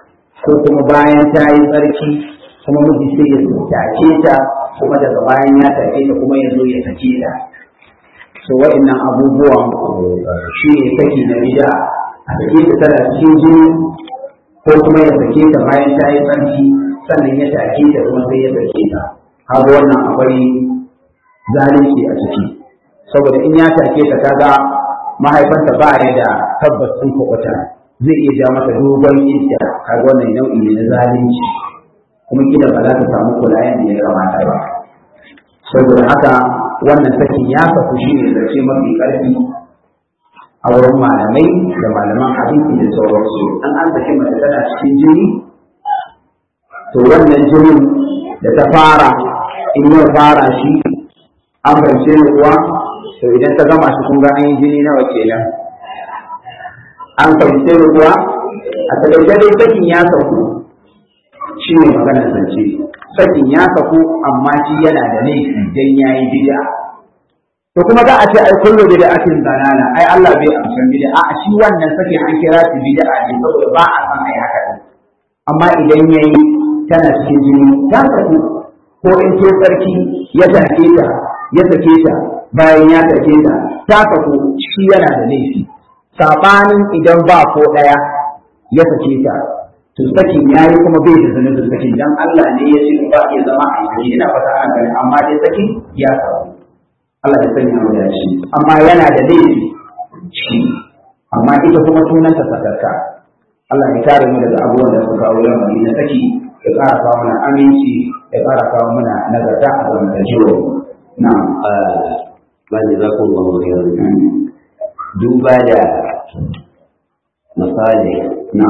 ko kuma bayan ta yi tsarki kuma miji sai ya take ta kuma daga bayan ya take ta kuma ya zo ya sake ta so wa'annan abubuwan shi ne saki na bida a sake ta tana cikin jini ko kuma ya sake ta bayan ta yi tsarki sannan ya take ta kuma sai ya sake ta har wannan akwai zalunci a ciki saboda in ya take ta kaga mahaifanta ba ya da tabbas sun kuɓuta zai iya ja mata dogon idda kaga wannan nau'i ne na zalunci kuma kila ba za ta samu kula yadda ya kamata ba saboda haka wannan sakin ya saku shi ne zace mafi ƙarfi a wurin malamai da malaman hadisi da sauransu an an saki mace tana cikin jini to wannan jinin da ta fara in ya fara shi an fahimce ni kuwa to idan ta gama shi kun ga an yi jini nawa kenan an fahimce ni kuwa a takaice dai sakin ya sauku shi ne maganar zance sakin ya sauku amma shi yana da laifi dan ya yi bid'a to kuma za a ce ai kullu bid'atin dalala ai Allah bai amsan bid'a a shi wannan sakin an kira shi bid'a ne saboda ba a san ai haka din amma idan yayi tana cikin jini ta sauku ko in ce sarki ya take ta ya sake ta bayan ya sake ta ta sauku shi yana da laifi sabanin idan ba ko daya ya sake ta to sakin yayi kuma bai da zanen sakin dan Allah ne ya ce ba ya zama a yi ina fata ana gani amma dai sakin ya sauku Allah ya sanya mu da shi amma yana da laifi shi amma ita kuma sunanta sakarka Allah ya kare mu daga abubuwan da suka kawo lamari na saki ya ƙara kawo mana aminci ya ƙara kawo mana nagarta a zamantakewa na ba da za ku ba mu duba da misali na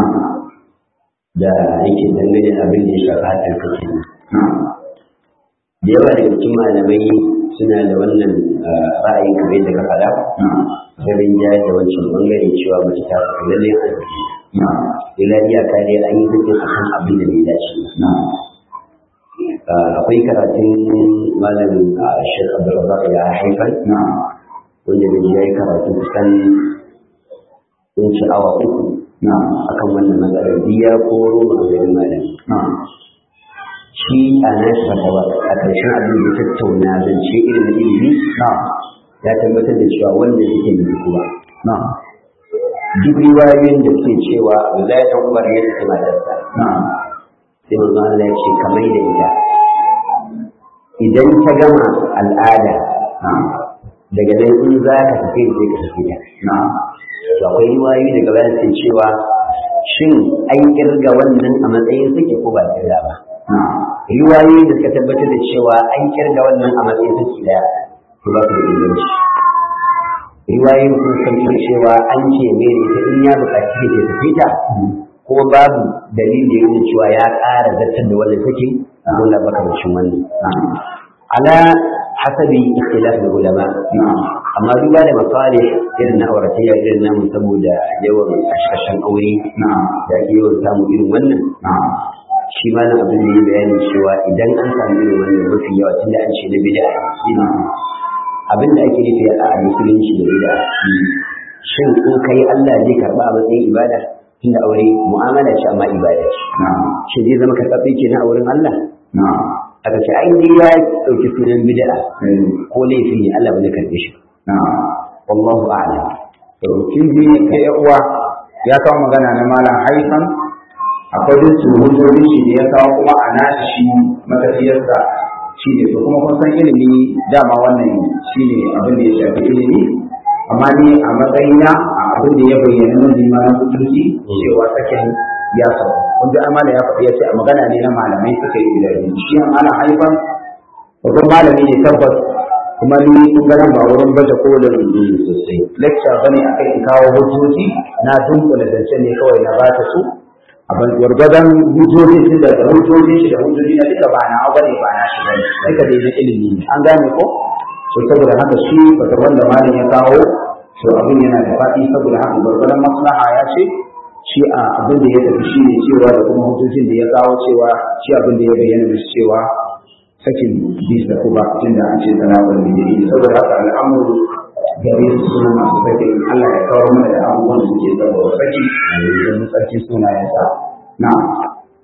da yake dangane da abin da ya shafa haɗin kake na da yawa daga cikin malamai suna da wannan ra'ayin kamar yadda ka faɗa na garin jaya da wancan bangare cewa mace ta fi lalle an saki na ila iyaka dai an yi zikin a kan abin da bai dace na ba akwai karatun malamin a shek abdulrazak ya haifar na wanda da ya yi karatu kusan sun ci awa uku na akan wannan matsalar biya ko roma a garin malami na shi a nashi fatawa a ƙarshen abin da ya tattauna zance irin na ilimi na ya tabbatar da cewa wanda suke yi kuma na duk riwayoyin da suke cewa Abdullahi dan Umar ya tafi matarsa na sai manzo Allah ya ce kamar da ita idan ta gama al'ada na daga nan in za ka tafi sai ka tafi ta na to akwai riwayoyi daga bayan sai cewa shin an kirga wannan a matsayin suke ko ba kirga ba na riwayoyi da suka tabbatar da cewa an kirga wannan a matsayin suke da to ba su da inganci riwayoyin sun san cewa an ce mai da ita in ya buƙaci da tafi ta kuma babu dalili da yake cewa ya ƙara zartar da wannan take dole baka bacin wannan ala hasabi ikhtilaf da ulama na amma duba da masalih irin na auratayya irin namu saboda yawan kashe-kashen aure na da ake yawan samu irin wannan na shi ma nan abin da ya bayani cewa idan an samu irin wannan mafi yawa tunda an ce na bid'a na abin da ake nufi a musulunci da bid'a shin in kai Allah zai karba a matsayin ibada tunda aure mu'amala ce amma ibada ce na shi zai zama karɓaɓɓe kenan a wurin Allah na aka ce ai dai ya ɗauki sunan bid'a eh, ko laifi ne Allah ba zai karɓe shi na wallahu a'lam to kin ji kai ya uwa ya kawo magana na malam haifan akwai duk hujjoji shi da ya kawo kuma a nashi shi matafiyarsa shi ne to kuma kun san ilimi dama wannan shi ne abin da ya shafi ilimi amma ni a matsayina a abin da ya bayyana mun ma na hujjoji cewa sakin ya sau kun ji amana ya faɗi ya ce a magana ne na malamai suka yi ilimi shi a malam haifan babban malami ne tabbas kuma ni kun ga nan ba wurin baje kolin sosai lecture bane akai in kawo hujjoji na dunkula zance ne kawai na ba ta su a ban gwargwadon hujjoji shi da hujjoji shi da hujjoji na duka ba na bane ba na shi bane duka dai na ilimi ne an gane ko to saboda haka shi bata wanda malam ya kawo to abin yana da faɗi saboda haka gwargwadon maslaha ya ce shi a abin da ya tafi shi ne cewa da kuma hujjojin da ya kawo cewa shi abin da ya bayyana da cewa sakin bisa ko ba tun da an ce sana'ar da yi saboda haka al'amuru gare su suna masu sakin Allah ya kawo mana da abubuwan da suke saboda saki domin sarki sunayensa na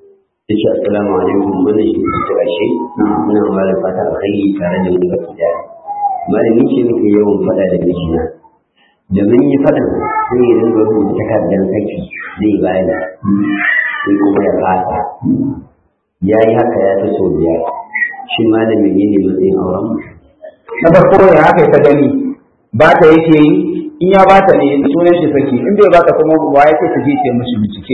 ya ce assalamu alaikum wannan shi ne ta ƙarshe ina ba da fata alkhairi tare da mu baki da malami ce muke yawan faɗa da mijina da mun yi faɗan sai ya dinga rubuta takardar saki zai bayar sai kuma ya fasa ya yi haka ya fi sau biyar shi malamin ne matsayin auren mu na farko ya haka ta gani ba ta yake yi in ya ba ta ne sunan shi saki in bai ba ta kuma ba ya ce ta je ta mishi bincike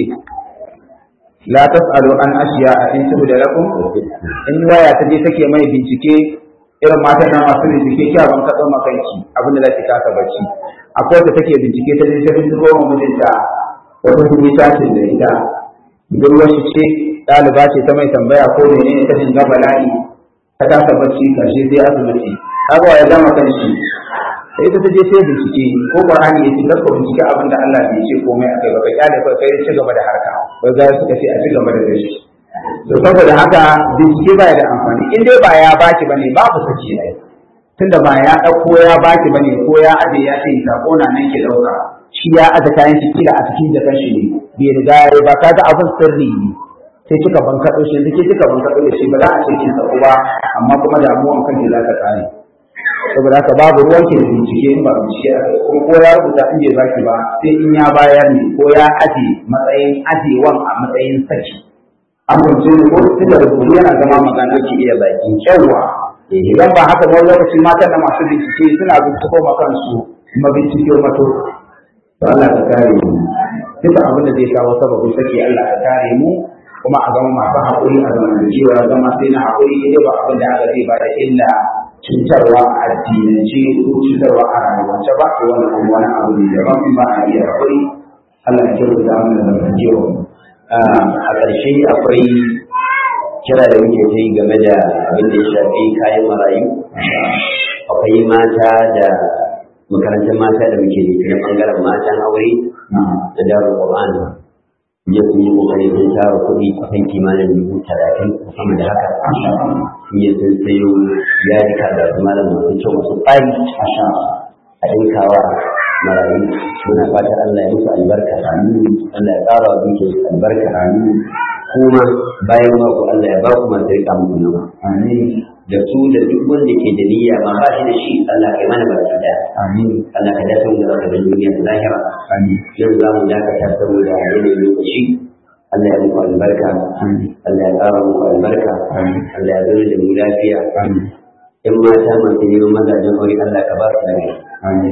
la tasalu an ashiya a in tubu da lakum in waya ta je take mai bincike irin matan nan masu bincike kya ban ka tsoma kanki abin da zaki kasa bacci akwai wata take bincike ta je ta binciko wa mijinta wata kuma tashin da ita budurwar shi ce ɗaliba ce ta mai tambaya ko menene ta shiga bala'i ta kasa bacci karshe sai asibiti haka ya gama kan shi sai ita ta je sai bincike ko qur'ani yace kar ka bincike abin da Allah bai ce komai akai ba kai kyale kai kai ci gaba da harka wai ga suka ce a ci gaba da dashi to saboda haka bincike ba da amfani in dai ba ya baki bane babu sace ai tunda ba ya dauko ya baki bane ko ya aje ya ce sako na nan ke dauka shi ya aje kayan shi kila a cikin jakan shi ne bai riga ya ba kaga abin sirri ne sai kika bankaɗo shi yanzu ke kika bankaɗo da shi ba za a ce kin sako ba amma kuma damuwan kanki za ta kare saboda haka babu ruwan ke da bincike in ba bincike a kai kuma ko ya rubuta in bai baki ba sai in ya bayar ne ko ya aje matsayin ajewan a matsayin saki an kunce ne ko tun da rubutu yana zama magana ki iya bakin kyauwa idan ba haka wani lokacin matan da masu bincike suna binciko ma kansu mabincike mato to Allah ka kare mu duka abin da zai kawo sababin saki Allah ka kare mu kuma a zama masu haƙuri a zamantakewa zama sai na haƙuri idan ba abin da aka zai ba da illa cutarwa a addinance ko cutarwa a rayuwance ba ko wani kuma wani abu ne daban ba a iya haƙuri Allah ya kyauta mana zamantakewa a ƙarshe akwai kira da muke ta yi game da abin da ya shafi kayan marayu akwai mata da makarantar mata da muke da na ɓangaren matan aure da darul Qur'an ya sun yi kokari sun tara kuɗi kusan kimanin dubu talatin ko sama da haka sun yi sun sayo yadika da su malam masu kyau masu tsari a ɗinkawa marayu muna fata Allah ya musu albarka Allah ya ƙara wa dukiyar su albarka kuma bayan mako Allah ya ba ku masu riƙa muku nawa da su da duk wanda ke da niyya ma ba shi da shi Allah kai mana baki da Allah ka dace mu da zaka da duniya da lahira yau za mu dakata saboda yanayin lokaci Allah ya muku albarka Allah ya ƙara muku albarka Allah ya zama da mu lafiya in mata masu neman mazajen aure Allah ka ba su lafiya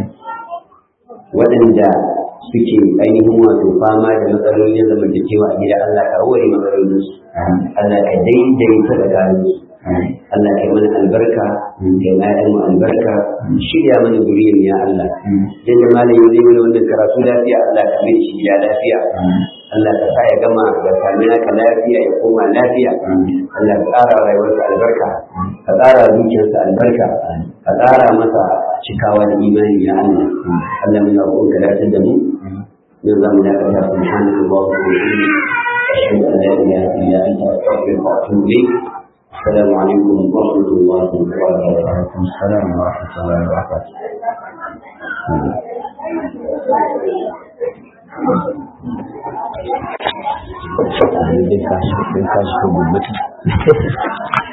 waɗanda suke ainihin wato fama da matsalolin zamantakewa a gida Allah ka ware matsalolinsu Allah ka daidaita tsakaninsu Allah kai mana albarka kai ƴaƴan mu albarka shirya mana zuriyar ya Allah dan da malam zai mana wannan karatu lafiya Allah ka mai shi ya lafiya Allah ka sa ya gama da sami naka lafiya ya koma lafiya Allah ka ƙara rayuwarsa albarka ka ƙara zuciyarsa albarka ka ƙara masa cikawa da imani ya Allah Allah muna roƙon ka dace da mu yau za mu dakata subhanallahi wa bihamdihi ashhadu an la ilaha illa anta astaghfiruka wa atubu ilayk السلام عليكم ورحمة الله وبركاته. وعليكم السلام ورحمة الله وبركاته. Sai ka shi gobe.